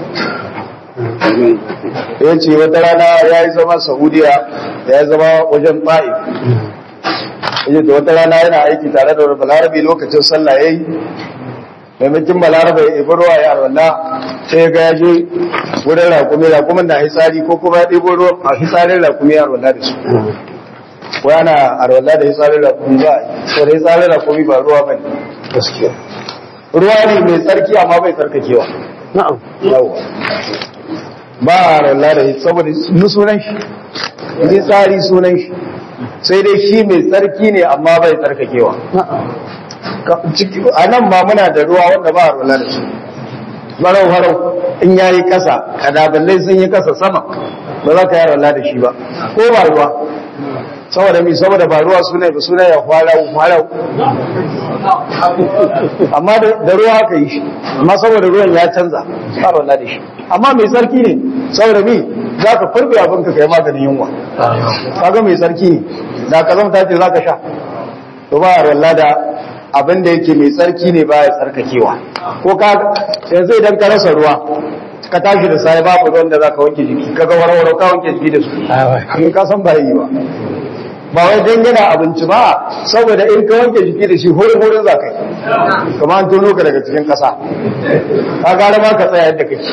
ya ce wata rana ya yi zama saudiya ya yi zama wajen ta'if ya da wata rana yana aiki tare da balarabe lokacin sallah ya yi maimakin balarabe ya ibi ruwa ya arwalla sai ga ya je wurin rakumi rakumin na hitsari ko kuma ya ɗibo ruwa a hitsarin rakumi ya arwalla da su ko yana arwalla da hitsarin rakumi ba ko da hitsarin rakumi ba ruwa ba ne gaskiya ruwa ne mai tsarki amma bai tsarkakewa na'am yawa ba a arwalla da hitsarin saboda sunan shi hitsari sunan shi sai dai shi mai tsarki ne amma bai tsarkakewa a nan ma muna da ruwa wanda ba a rula da su barau harau in ya yi kasa kadaballai sun yi kasa sama ba za ka yi rula da shi ba ko ba ruwa saboda mi saboda ba ruwa suna ba suna ya farau farau amma da ruwa aka yi shi amma saboda ruwan ya canza ba rula da shi amma mai tsarki ne saboda mi za ka farbe abin ka kai maganin yunwa kaga mai tsarki ne da ka zama ce za ka sha to ba a rula da abin da yake mai tsarki ne ba ya tsarkakewa ko ka yanzu idan ka rasa ruwa ka tashi da sai babu ruwan da za ka wanke jiki ka ga warware ka wanke jiki da su in ka san ba yi ba ba wai dan yana abinci ba saboda in ka wanke jiki da shi horin horin za ka yi kamar an tono ka daga cikin ƙasa ka gara ma ka tsaya yadda kake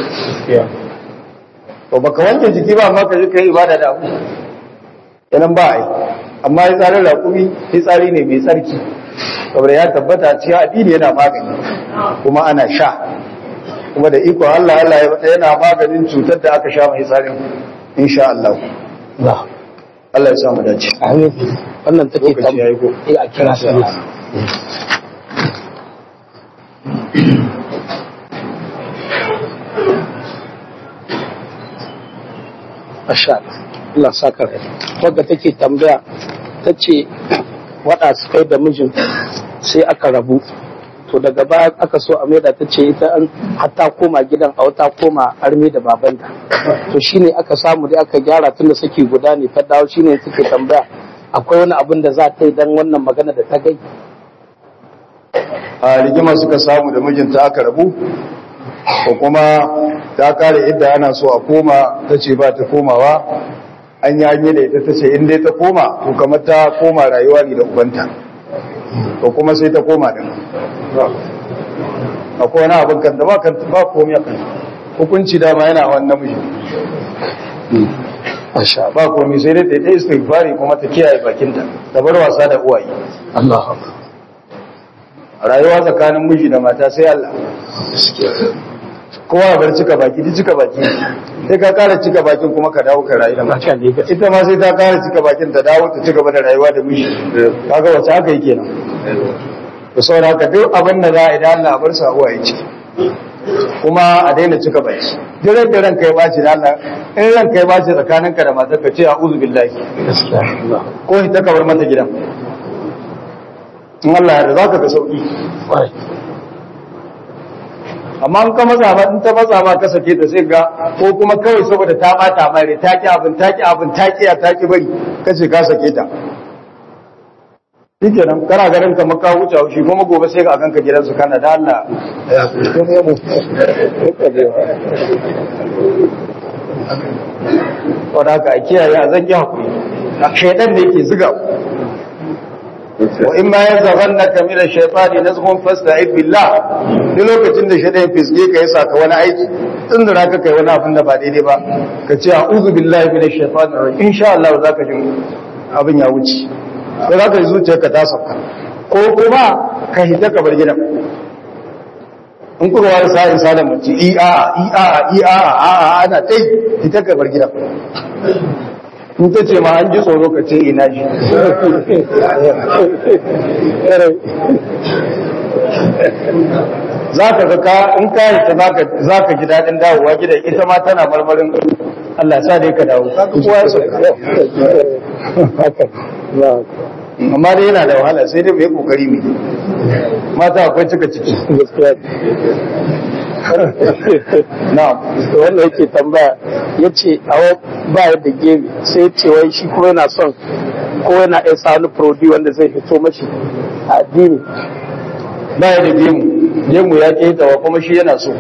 to baka wanke jiki ba amma ka je ka yi ibada da abu yanan ba a yi amma ya tsarin raƙumi ya tsari ne mai tsarki saboda ya tabbata cewa addini yana magani kuma ana sha kuma da iko Allah Allah ya bata yana maganin cutar da aka sha mai tsarin insha Allah Allah ya samu dace amin wannan take lokaci yayi ko eh a kira sallah Masha Allah. Allah saka rai. Wadda take tambaya ta ce waɗa su kai da mijin sai aka rabu. To daga baya aka so a maida ta ce ita an hatta koma gidan a wata koma arme da babanta. To shine aka samu dai aka gyara tunda saki guda ne ta dawo shine take tambaya akwai wani abin da za ta yi dan wannan magana da ta gai. a rigima suka samu da mijinta aka rabu ko kuma ta kare idda ana so a koma ta ce ba ta komawa an yi hanyar da ita ta ce in dai ta koma to kamar ta koma rayuwa ne da ubanta to kuma sai ta koma da akwai wani abin kan da ba kan ba komai a kan hukunci dama yana wani namiji Masha ba komai sai dai ta yi ta istighfari kuma ta kiyaye bakinta ta bar wasa da uwaye Allah. rayuwa tsakanin miji da mata sai Allah kowa bar cika baki duk cika baki sai ka kara cika bakin kuma ka dawo ka rayu da mata Haka ne gaskiya. ita ma sai ta kara cika bakin ta dawo ta cigaba da rayuwa da miji kaga wace haka yake nan to saboda haka duk abin da za a idan Allah a bar sa uwa ciki kuma a daina cika baki duk ran da ranka ya baci da Allah in ranka ya baci tsakaninka da matar ka ce a'udhu billahi Gaskiya. Allah. ko ita ka bar mata gidan in Allah ya yarda zaka ga sauki Kwarai. amma in ka matsa ba in ta matsa ba ka sake ta sai ga ko kuma kawai saboda ta bata mai rai ta ki abin ta ki abin ta ki ta ki bari kace ka sake ta shikenan kana ganin ka maka wuce shi kuma gobe sai ka ganka gidansu kana da Allah ya kuma mu wanda haka a kiyaye a zan yi hakuri shaidan da yake ziga wa in ma yazagannaka min ash-shaytani nazghun fasta'id billah duk lokacin da shaidan ya fisge ka yasa ka wani aiki in da ka kai wani abin da ba daidai ba ka ce a'udhu billahi minash shaitanir rajim insha Allah za ka jin abin ya wuce sai za ka yi zuciyarka ta sauka ko kuma ka hita ka bar gidan in kuka wani sa'in sa da mace i a i a i a a a ana tai hita ka bar gidan in ta ce ma an ji tsoro ka ce ina ji za ka ga ka in ka yi ta za ka ji daɗin dawowa gidan ita ma tana marmarin Allah sa dai ka dawo ka kowa ya sauka haka na amma dai yana da wahala sai dai mai kokari mai mata akwai cika ciki gaskiya na wanda yake tambaya ya ce awa ba ya da gemi sai ya ce wai shi kuma yana son ko yana iya sa wani prodi wanda zai fito mashi a addini ba ya da gemu gemu ya ketawa kuma shi yana so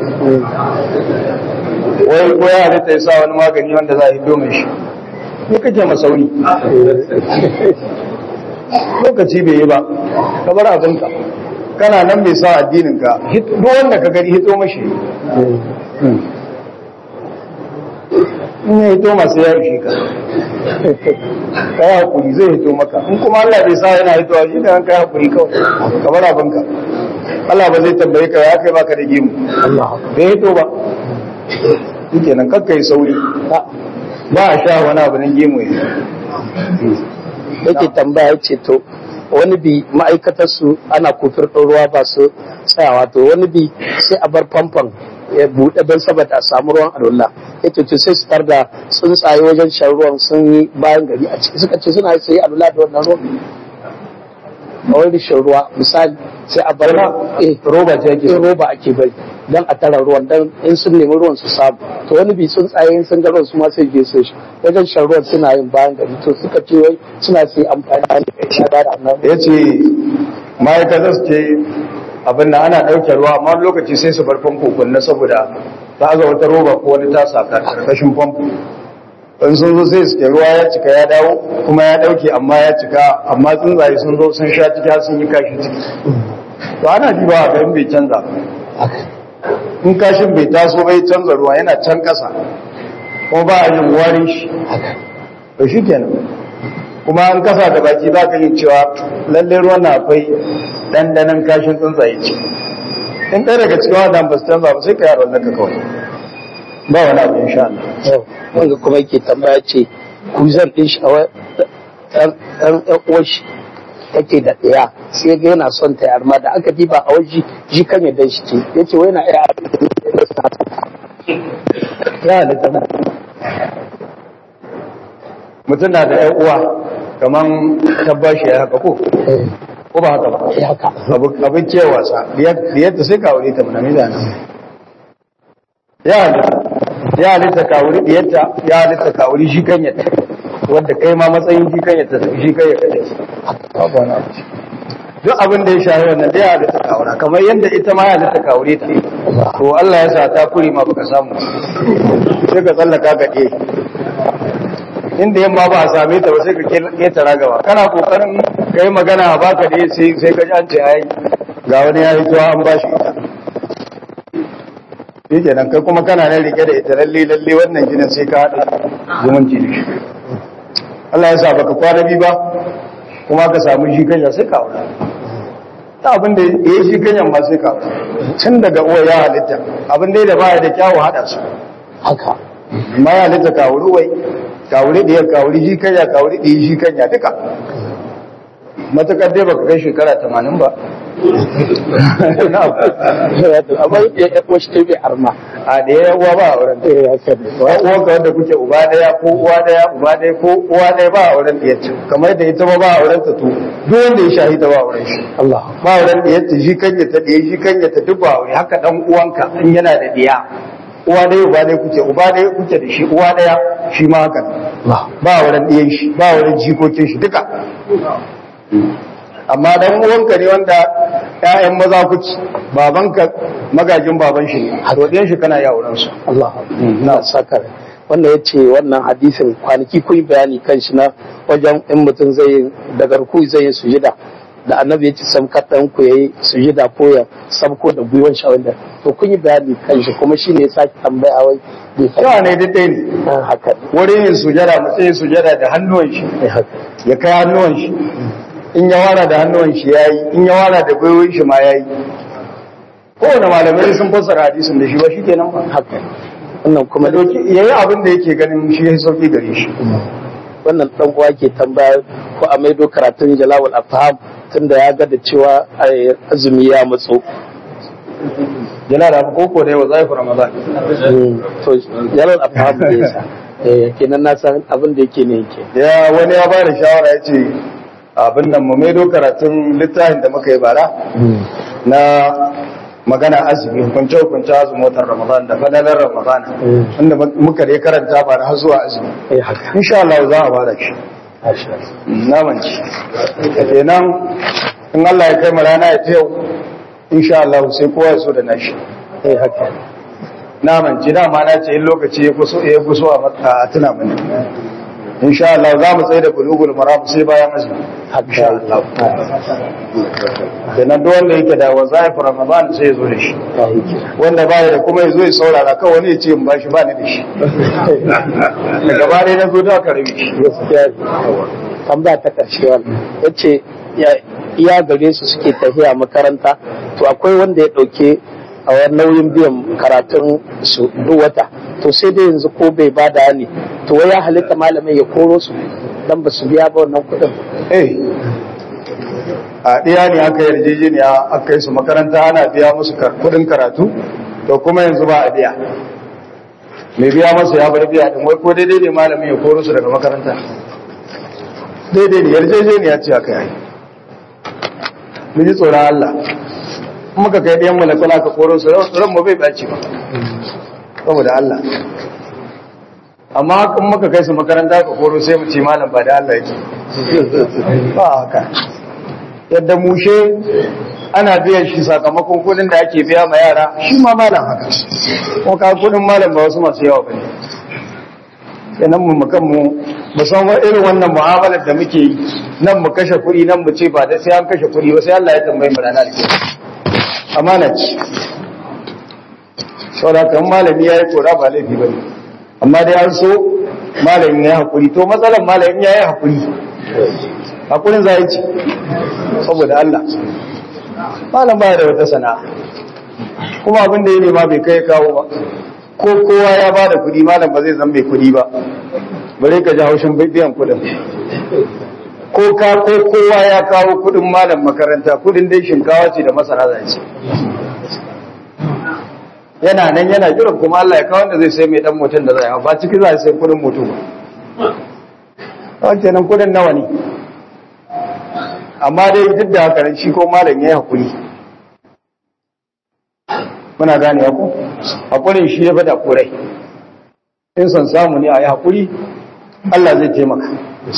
wai ko ya halitta ya sa wani magani wanda za a yi domin shi ne kake masauri lokaci bai yi ba ka bar abinka kana nan bai sa addininka duk wanda ka gani hito mashi in ya hito masu ya ishe ka ka yi hakuri zai hito maka in kuma Allah bai sa yana hitowa shi da ka yi hakuri kawai ka bar abinka Allah ba zai tambaye ka ya kai baka da gemu bai hito ba shi kenan kakka yi sauri ba a sha wani abu na gemu ya yake tambaya ya ce to wani bi ma'aikatar su ana kofar ɗin ruwa ba su tsayawa to wani bi sai a bar famfon ya buɗe don saboda a samu ruwan adola ya ce to sai su tar da tsuntsaye wajen shan ruwan sun yi bayan gari a ciki suka ce suna sai adola da wannan ruwan a wani shan ruwa misali sai a bar eh roba ce ake in roba ake bari don a tara ruwan don in sun nemi ruwan su samu to wani bi tsuntsaye in sun ga ruwan su ma sai je su shi wajen shan ruwan suna yin bayan gari to suka ce wai suna sai amfani da da annan ya ce ma'aikatar su ce abin da ana ɗauke ruwa amma wani lokaci sai su bar famfo kunna saboda ta aza wata roba ko wani tasa ƙarƙashin famfo in sun zo sai suke ruwa ya cika ya dawo kuma ya ɗauke amma ya cika amma tsuntsaye sun zo sun sha ciki har sun yi kashi ciki to ana ji ba a garin bai canza ba in kashin bai taso bai canza ruwa yana can ƙasa kuma ba a yin warin shi to shi kenan kuma an kasa da baki za ka yi cewa lallai ruwan na akwai ɗanɗanon kashin tsuntsaye ce in ɗaya daga cikin wadan ba su canza ba sai ka yaro ka kawai ba wani abu insha Allah wanda kuma yake tambaya ce kuzan ɗin shi a ɗan ɗan uwar shi take da ɗaya sai ga yana son ta yarma da aka diba a waje ji kan yadda shi ce ya ce wai na iya ya halitta mutum na da ‘yan uwa kamar tabbashi ya haka ko ko ba haka ba ya haka abin kewasa yadda sai ka wuri ta mana mida nan ya halitta ya halitta ka wuri diyarta ya halitta ka wuri shi kan yadda wadda kai ma matsayin shi kan yadda shi kan yadda ne babu wani abu duk abin da ya shahi wannan da ya halitta ka wura kamar yadda ita ma ya halitta ka wuri ta to Allah ya sa ta kuri ma baka samu sai ka tsallaka ga ɗaya inda yamma ba a same ta ba sai ka ketara gaba kana kokarin ka yi magana a baka da sai sai ka ji an ce ai ga wani ya hito an ba shi ita shi kenan kai kuma kana nan rike da ita lalle lalle wannan jinin sai ka haɗa zumunci da shi Allah ya sa baka kwana biyu ba kuma ka samu shi kanya sai ka aura ta abin da ya yi shi kanyan ma sai ka aura tun daga uwa ya halitta abin da ya da baya da kyawu haɗa su haka ma ya halitta ka wuri wai ka wuri ɗaya ka wuri shi kanya ka wuri ɗaya shi kanya duka matakar dai baka kai shekara tamanin ba amma ya ya uwar shi ta bai arma a ɗaya uwa ba a wurin eh haka ne uwa ka wanda kuke uba ɗaya ko uwa ɗaya uba ɗaya ko uwa ɗaya ba a wurin ɗaya ce kamar da ita ba ba a wurin ta to duk wanda ya shahida ba a wurin shi Allah ba a wurin ɗaya ta shi kanya ta ɗaya shi kanya ta duk ba a wuri haka ɗan uwanka in yana da ɗaya uwa ɗaya uba ɗaya kuke uba ɗaya kuke da shi uwa ɗaya shi ma haka Allah ba a wurin ɗiyan shi ba a wurin jikokin shi duka amma dan uwanka ne wanda ƴaƴan maza kuci babanka magajin baban shi ne to ɗiyan shi kana ya auren su Allah na saka wannan ya ce wannan hadisin kwanaki kun yi bayani kan shi na wajen in mutum zai yi daga ruku zai yi sujida da annabi ya ce samkar ɗan ku yayi sujida ko ya sabko da gwiwan shi wanda to kun yi bayani kan shi kuma shine ya sake tambaya wai bai yawa ne duk ɗaya ne Ah, haka wurin yin sujada mutum yin sujada da hannuwan shi ne haka ya kai hannuwan shi in ya wara da hannuwan shi ya yi in ya wara da gwiwoyin shi ma ya yi kowane malamai sun fassara hadisin da shi ba shi kenan ba haka wannan kuma ya doki ya yi abin da yake ganin shi ya sauki gare shi wannan dan uwa ke tambaya ko a maido karatun jalawul afham tunda ya ga da cewa ai, azumi ya matso yana da koko da yawa zai ramadan to jalawul afham ne yasa eh kenan na san abin da yake ne yake ya wani ya bada shawara ya ce abin nan mu maido karatun littafin da muka yi bara na magana azumi hukunce hukunce azumin watan ramadan da fadalar ramadan inda muka dai karanta bara har zuwa azumi eh haka insha Allah za a bada shi masha na manci kenan in Allah ya kai mu rana ya ta yau insha Allah sai kowa ya so da nashi eh haka na manci dama na ce in lokaci ya kuso ya kuso a mata a tuna mana insha Allah za mu tsaye da bulugul maram sai bayan azumi insha Allah kenan duk wanda yake da wazaif ramadan sai ya zo da shi wanda baya da kuma ya zo ya saurara kawai wani ya ce in bashi ba ni da shi da gaba ɗaya na zo da aka rabe shi gaskiya tambaya ta karshe wannan yace ya iya gare su suke tafiya makaranta to akwai wanda ya dauke a wani nauyin biyan karatun su duk wata to sai dai yanzu ko bai bada ne to wai ya halitta malamin ya koro su dan ba su biya ba wannan kuɗin eh a ɗaya ne aka yarjejeniya aka yi su makaranta ana biya musu kar- kuɗin karatu to kuma yanzu ba a biya mai biya masa ya bar biya din wai ko daidai ne malamin ya koro su daga makaranta daidai ne yarjejeniya ce aka yi mu ji tsoron Allah in muka kai ɗayan malakula ka koro su ran mu bai ɓaci ba saboda Allah amma in muka kai su makaranta ka koro sai mu ce malam ba da Allah yake ba haka yadda mushe ana biyan shi sakamakon kudin da ake biya ma yara shi ma malam haka ko ka kudin malam ba wasu masu yawa bane kenan mu mukan mu mu san wa irin wannan mu'amalar da muke yi nan mu kashe kuɗi nan mu ce ba da sai an kashe kuɗi ba sai Allah ya tambaye mu ranar kiyama amana ce saboda kan malami yayi kora ba laifi bane amma dai an so malamin ya hakuri to matsalar malamin ya yi hakuri hakurin za ci saboda Allah malam baya da wata sana'a kuma abin da ya nema bai kai kawo ba ko kowa ya ba da kudi malam ba zai zan mai kudi ba bare ka ji haushin biyan kudin ko ka ko kowa ya kawo kudin malam makaranta kudin dai shinkawa ce da masara za ce yana nan yana jiran kuma Allah ya kawo wanda zai sai mai dan mutum da zai hau ba ciki za a sai kudin mutum ba kawai kenan kudin nawa ne amma dai duk da haka shi ko malam ya yi hakuri muna gane ku hakurin shi ya bada kurai in son samu ne a yi hakuri Allah zai taimaka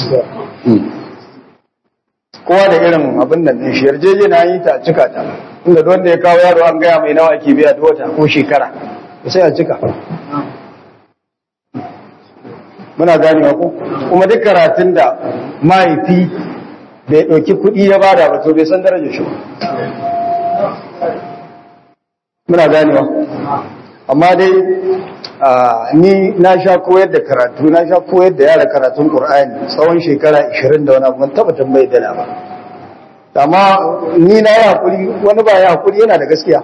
kowa da irin abin nan ne shi yarjeje na yi ta a cika ta inda duk wanda ya kawo yaro an gaya mai nawa ake biya da wata ko shekara sai a cika muna gane ku kuma duk karatun da mahaifi bai ɗauki kuɗi ya bada ba to bai san darajar shi ba muna ganewa amma dai ni na sha koyar da karatu na sha koyar da yara karatun Qur'ani tsawon shekara 20 da wani abu ban taba tambaye dala ba amma ni na yi hakuri wani ba ya hakuri yana da gaskiya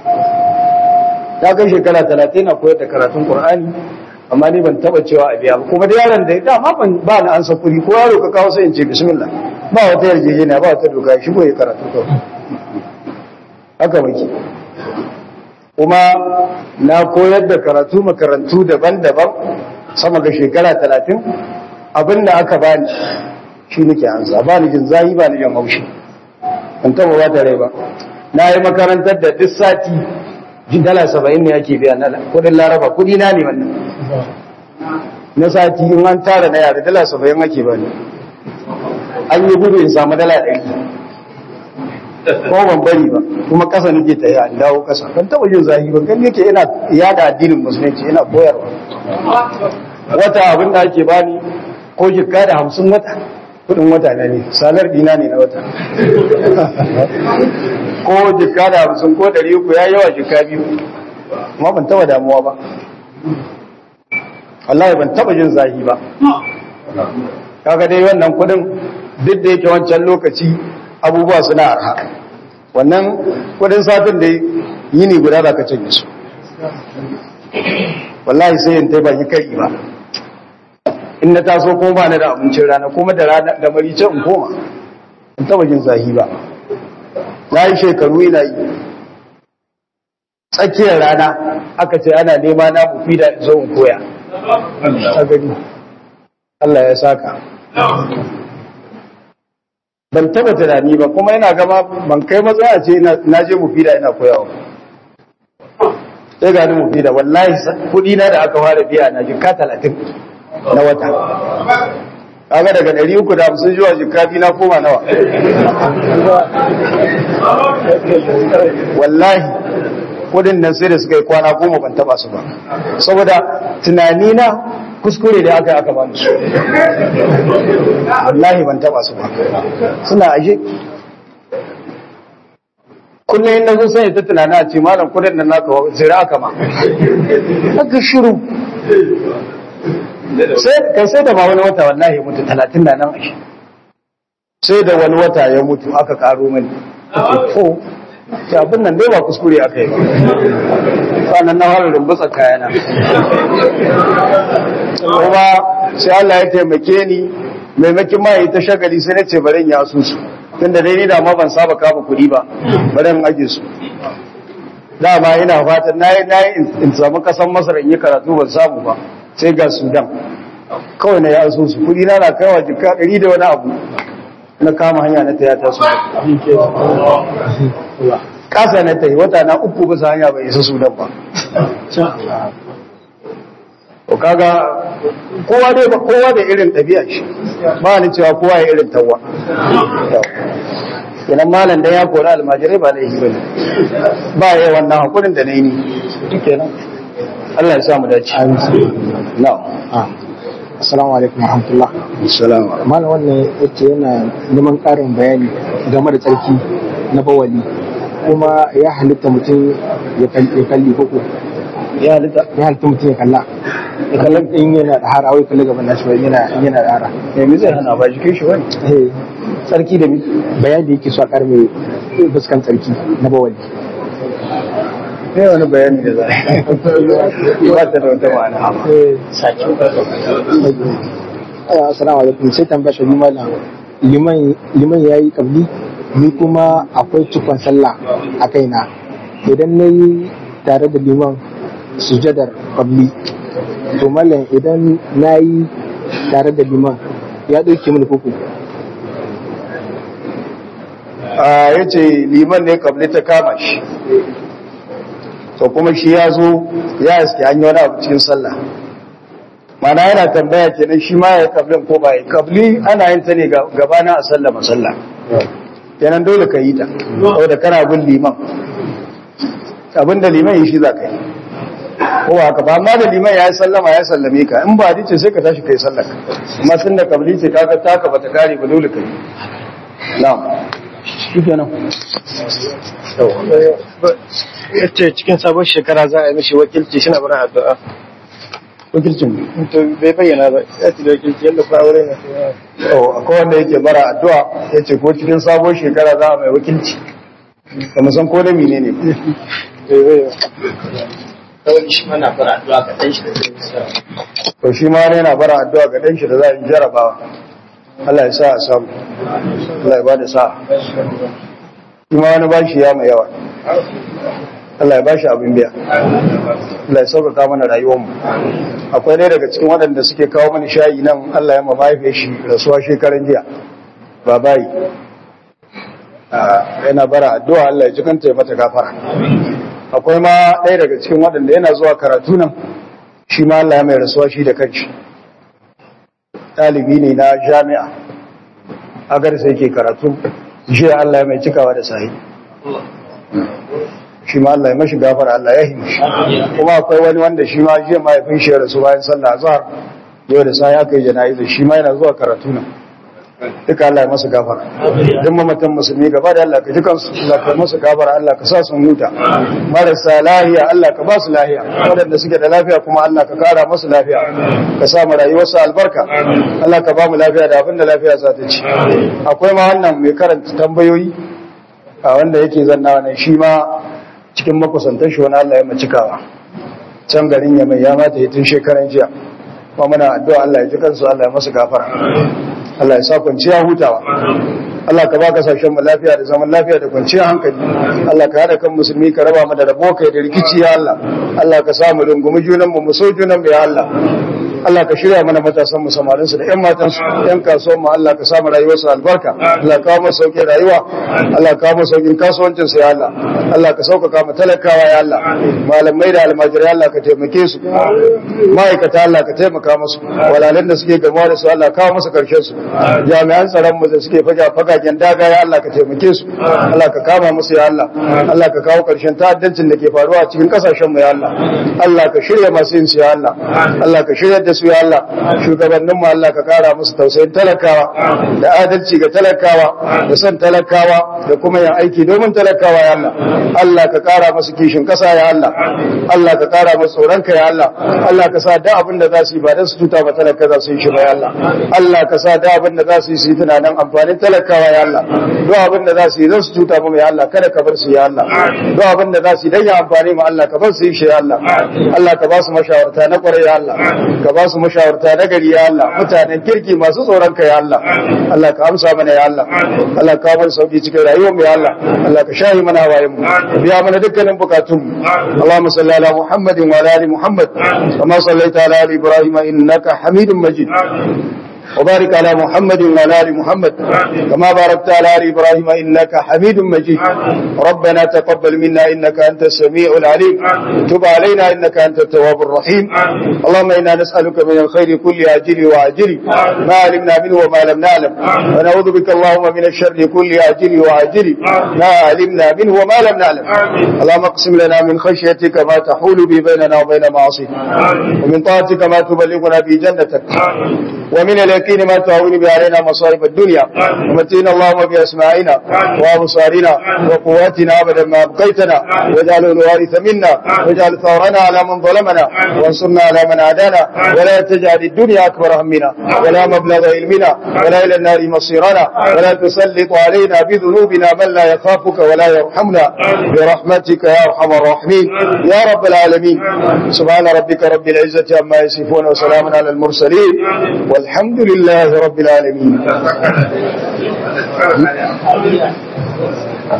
ta kai shekara 30 na koyar da karatun Qur'ani amma ni ban taba cewa a biya ba kuma da yaron da dama ban ba na ansa kuri ko yaro ka kawo sai in ce bismillah ba wata yarjejeniya ba wata doka shi ko ya karatu kawai haka muke kuma na koyar da karatu makarantu daban-daban sama ga shekara talatin abinda aka bani shi nake ansa ba ni jin zahi ba ni jin haushi an taba ba da rai ba na yi makarantar da duk sati jin dala saba'in ne ake biya na kudin laraba kudi na ne wannan na sati in an tara na yare dala saba'in ake bani an yi gudu in samu dala ɗari ko ban bari ba kuma kasa nake ta an dawo kasa ban taba yin zahi ban gani yake ina yada addinin musulunci ina koyarwa wata abin da ake bani ko jikka da hamsin wata kudin wata na ne salar dina ne na wata ko jikka da hamsin ko dari uku ya yawa jikka biyu amma ban taba damuwa ba wallahi ban taba jin zahi ba kaga dai wannan kudin duk da yake wancan lokaci abubuwa suna arha wannan kudin satin da yini guda da ka cinye su wallahi sai yin taiba yi kai ba in na taso kuma ba na da abincin rana kuma da rana da marice in koma in taba jin zahi ba na yi shekaru ina yi tsakiyar rana aka ce ana nema na mufi da zo in koya ta gani Allah ya saka ban taba tunani ba kuma yana gama ban kai matsaya ce na je mufida ina koyawa sai ga ni mufida wallahi kudi na da aka fara biya na jika talatin na wata kaga daga ɗari uku da hamsin zuwa jika biyu na koma nawa wallahi kudin nan sai da suka yi kwana goma ban taba su ba saboda tunani na kuskure da aka yi aka bani su wallahi ban taba su ba suna aje kullum yin sun sanya ta tunani a ce malam kudin nan naka zira aka ma aka shiru sai kan sai da ba wani wata wallahi mutu talatin da nan ashe sai da wani wata ya mutu aka karo mani to ta abin nan dai ba kuskure aka yi sannan na fara rumbusa kayana kuma sai Allah ya taimake ni maimakin ma yi ta shagali sai na ce bari ya asusu tunda dai ni da ma ban saba kama kuɗi ba bari in aje su dama ina fatan nayi nayi in samu kasan Masar in yi karatu ban samu ba sai ga Sudan kawai na ya asusu kuɗi na na kaiwa jika ɗari da wani abu na kama hanya na taya ta su kasa na tayi wata na uku bisa hanya bai isa Sudan ba to kaga kowa dai ba kowa da irin ɗabi'a shi ba ni cewa kowa ya irin tawwa kenan malam dan ya kori almajirai ba laifi bane ba ya wannan hakurin da nayi ni kenan Allah ya sa mu dace na'am Assalamu alaikum warahmatullah. assalamu Malam wannan yace yana neman ƙarin bayani game da tsarki na bawali kuma ya halitta mutum ya kalli koko ya halitta ya halitta mutum ya kalla ya kalla in yana da hara wai kalli gaban nashi yana yana da hara me mi zai hana ba jikin shi wani eh sarki da mi bayani da yake so a ƙara mai fuskan tsarki na bawali ne wani bayani da za a yi ba ta da wata ma'ana sake assalamu alaikum sai tambaya shi malam liman liman yayi kabli ni kuma akwai cikon sallah a kaina idan na yi tare da liman sujadar kabli to malam idan na yi tare da liman ya ɗauke mini koko a ya ce liman ne kabli ta kama shi to kuma shi ya zo ya iske an yi wani abu cikin sallah mana yana tambaya kenan shi ma ya kablin ko ba ya kabli ana yin ta ne gabana a sallah masalla kenan dole ka yi ta saboda kana bin liman abinda liman yi shi za ka yi ko ba haka ba amma da liman ya yi sallama ya sallame ka in ba ce sai ka tashi kai sallar ka amma tun da kabli ce kaga taka bata kare ba dole ka yi na'am shi kenan ya ce cikin sabon shekara za a yi mishi wakilci shi na bari addu'a wakilcin to bai bayyana ba ya ce da wakilci yadda fa aure na to akwai wanda yake bara addu'a ya ce ko cikin sabon shekara za a mai wakilci da musan ko da mine ne bai bayyana kawai shi mana bara addu'a ka ɗan shi da zai to shi ma wani yana bara addu'a ga dan shi da za a yi jarabawa Allah ya sa a samu Allah ya bada sa'a shi ma wani bashi ya mai yawa Allah ya bashi abin biya Allah ya sauƙaƙa mana rayuwarmu akwai ɗaya daga cikin waɗanda suke kawo mani shayi nan Allah ya ma mahaifiyar shi rasuwa shekaran jiya ba bayi yana bara addu'a Allah ya ji kanta ya mata gafara akwai ma ɗaya daga cikin waɗanda yana zuwa karatu nan shi ma Allah ya mai rasuwa shi da kanshi ɗalibi ne na jami'a agar sai ke karatu shi Allah ya mai cikawa da sahi shi ma Allah ya mashi gafara Allah ya himi shi kuma akwai wani wanda shi ma jiya mahaifin shi ya rasu bayan sallah azhar yau da sahi aka yi jana'iza shi ma yana zuwa karatu nan duka Allah ya masa gafara duk mamatan musulmi gaba da Allah ka ji kansu Allah ka masa gafara Allah ka sa su huta marasa lahiya Allah ka ba su lahiya waɗanda suke da lafiya kuma Allah ka kara masu lafiya ka sa mu rayuwarsu albarka Allah ka ba mu lafiya da abin da lafiya za ta ci akwai ma wannan mai karanta tambayoyi a wanda yake zanna wannan shi ma cikin makusantan shi wani Allah ya macikawa can garin ya mai ya mata yi tun shekaran jiya kuma muna addu'a Allah ya ji kansu Allah ya masu gafara Allah ya sa kwanciya hutawa Allah ka ba kasashen mu lafiya da zaman lafiya da kwanciyar hankali Allah ka hada kan musulmi ka raba mu da rabo kai da rikici ya Allah Allah ka sa mu rungumi junan mu mu so junan mu ya Allah Allah ka shirya mana matasan mu samarin su da ƴan matan su ƴan kasuwan mu Allah ka sa mu rayuwar su albarka Allah ka kawo mu sauƙin rayuwa Allah ka kawo mu sauƙin kasuwancin su ya Allah Allah ka sauƙaƙa mu talakawa ya Allah malamai da almajirai Allah ka taimake su ma'aikata Allah ka taimaka musu walalan da suke gamuwa da su Allah ka kawo musu karshen su jami'an tsaron mu da suke faga fagagen daga ya Allah ka taimake su Allah ka kama musu ya Allah Allah ka kawo karshen ta'addancin da ke faruwa a cikin kasashen mu ya Allah Allah ka shirya masu yin su ya Allah Allah ka shirya da su ya Allah shugabannin mu Allah ka kara musu tausayin talakawa da adalci ga talakawa da son talakawa da kuma yin aiki domin talakawa ya Allah Allah ka kara musu kishin kasa ya Allah Allah ka kara musu tsoron ka ya Allah Allah ka sa da abin da za su yi ba dan su tuta ba talaka za su yi shi ba ya Allah Allah ka sa da abin da za su yi su yi tunanin amfanin talakawa ya Allah duk abin da za su yi zan su tuta mu ya Allah kada ka bar su ya Allah duk abin da za su yi dan ya amfani mu Allah ka bar su yi shi ya Allah Allah ka ba su mashawarta na kwarai ya Allah ka ba su mashawarta na gari ya Allah mutanen kirki masu tsoron ka ya Allah Allah ka amsa mana ya Allah Allah ka bar sauki cikin rayuwar mu ya Allah Allah ka shahi mana wayen mu biya mana dukkanin bukatun mu Allahumma salli ala Muhammadin wa ala ali Muhammad kama sallaita ala ali Ibrahim innaka Hamidum Majid وبارك على محمد وعلى ال محمد كما باركت على ال ابراهيم انك حميد مجيد ربنا تقبل منا انك انت السميع العليم تب علينا انك انت التواب الرحيم اللهم انا نسالك من الخير كل اجل واجل ما علمنا منه وما لم نعلم ونعوذ بك اللهم من الشر كل اجل واجل ما علمنا منه وما لم نعلم اللهم اقسم لنا من خشيتك ما تحول به بيننا وبين معاصيك ومن طاعتك ما تبلغنا به جنتك ومن اليقين ما تهون به علينا مصائب الدنيا ومتينا اللهم بأسماعنا وأبصارنا وقواتنا أبدا ما أبقيتنا واجعله الوارث منا واجعل ثورنا على من ظلمنا وانصرنا على من عادانا ولا تجعل الدنيا أكبر همنا ولا مبلغ علمنا ولا إلى النار مصيرنا ولا تسلط علينا بذنوبنا من لا يخافك ولا يرحمنا برحمتك يا أرحم الراحمين يا رب العالمين سبحان ربك رب العزة عما يصفون وسلام على المرسلين والحمد لله رب العالمين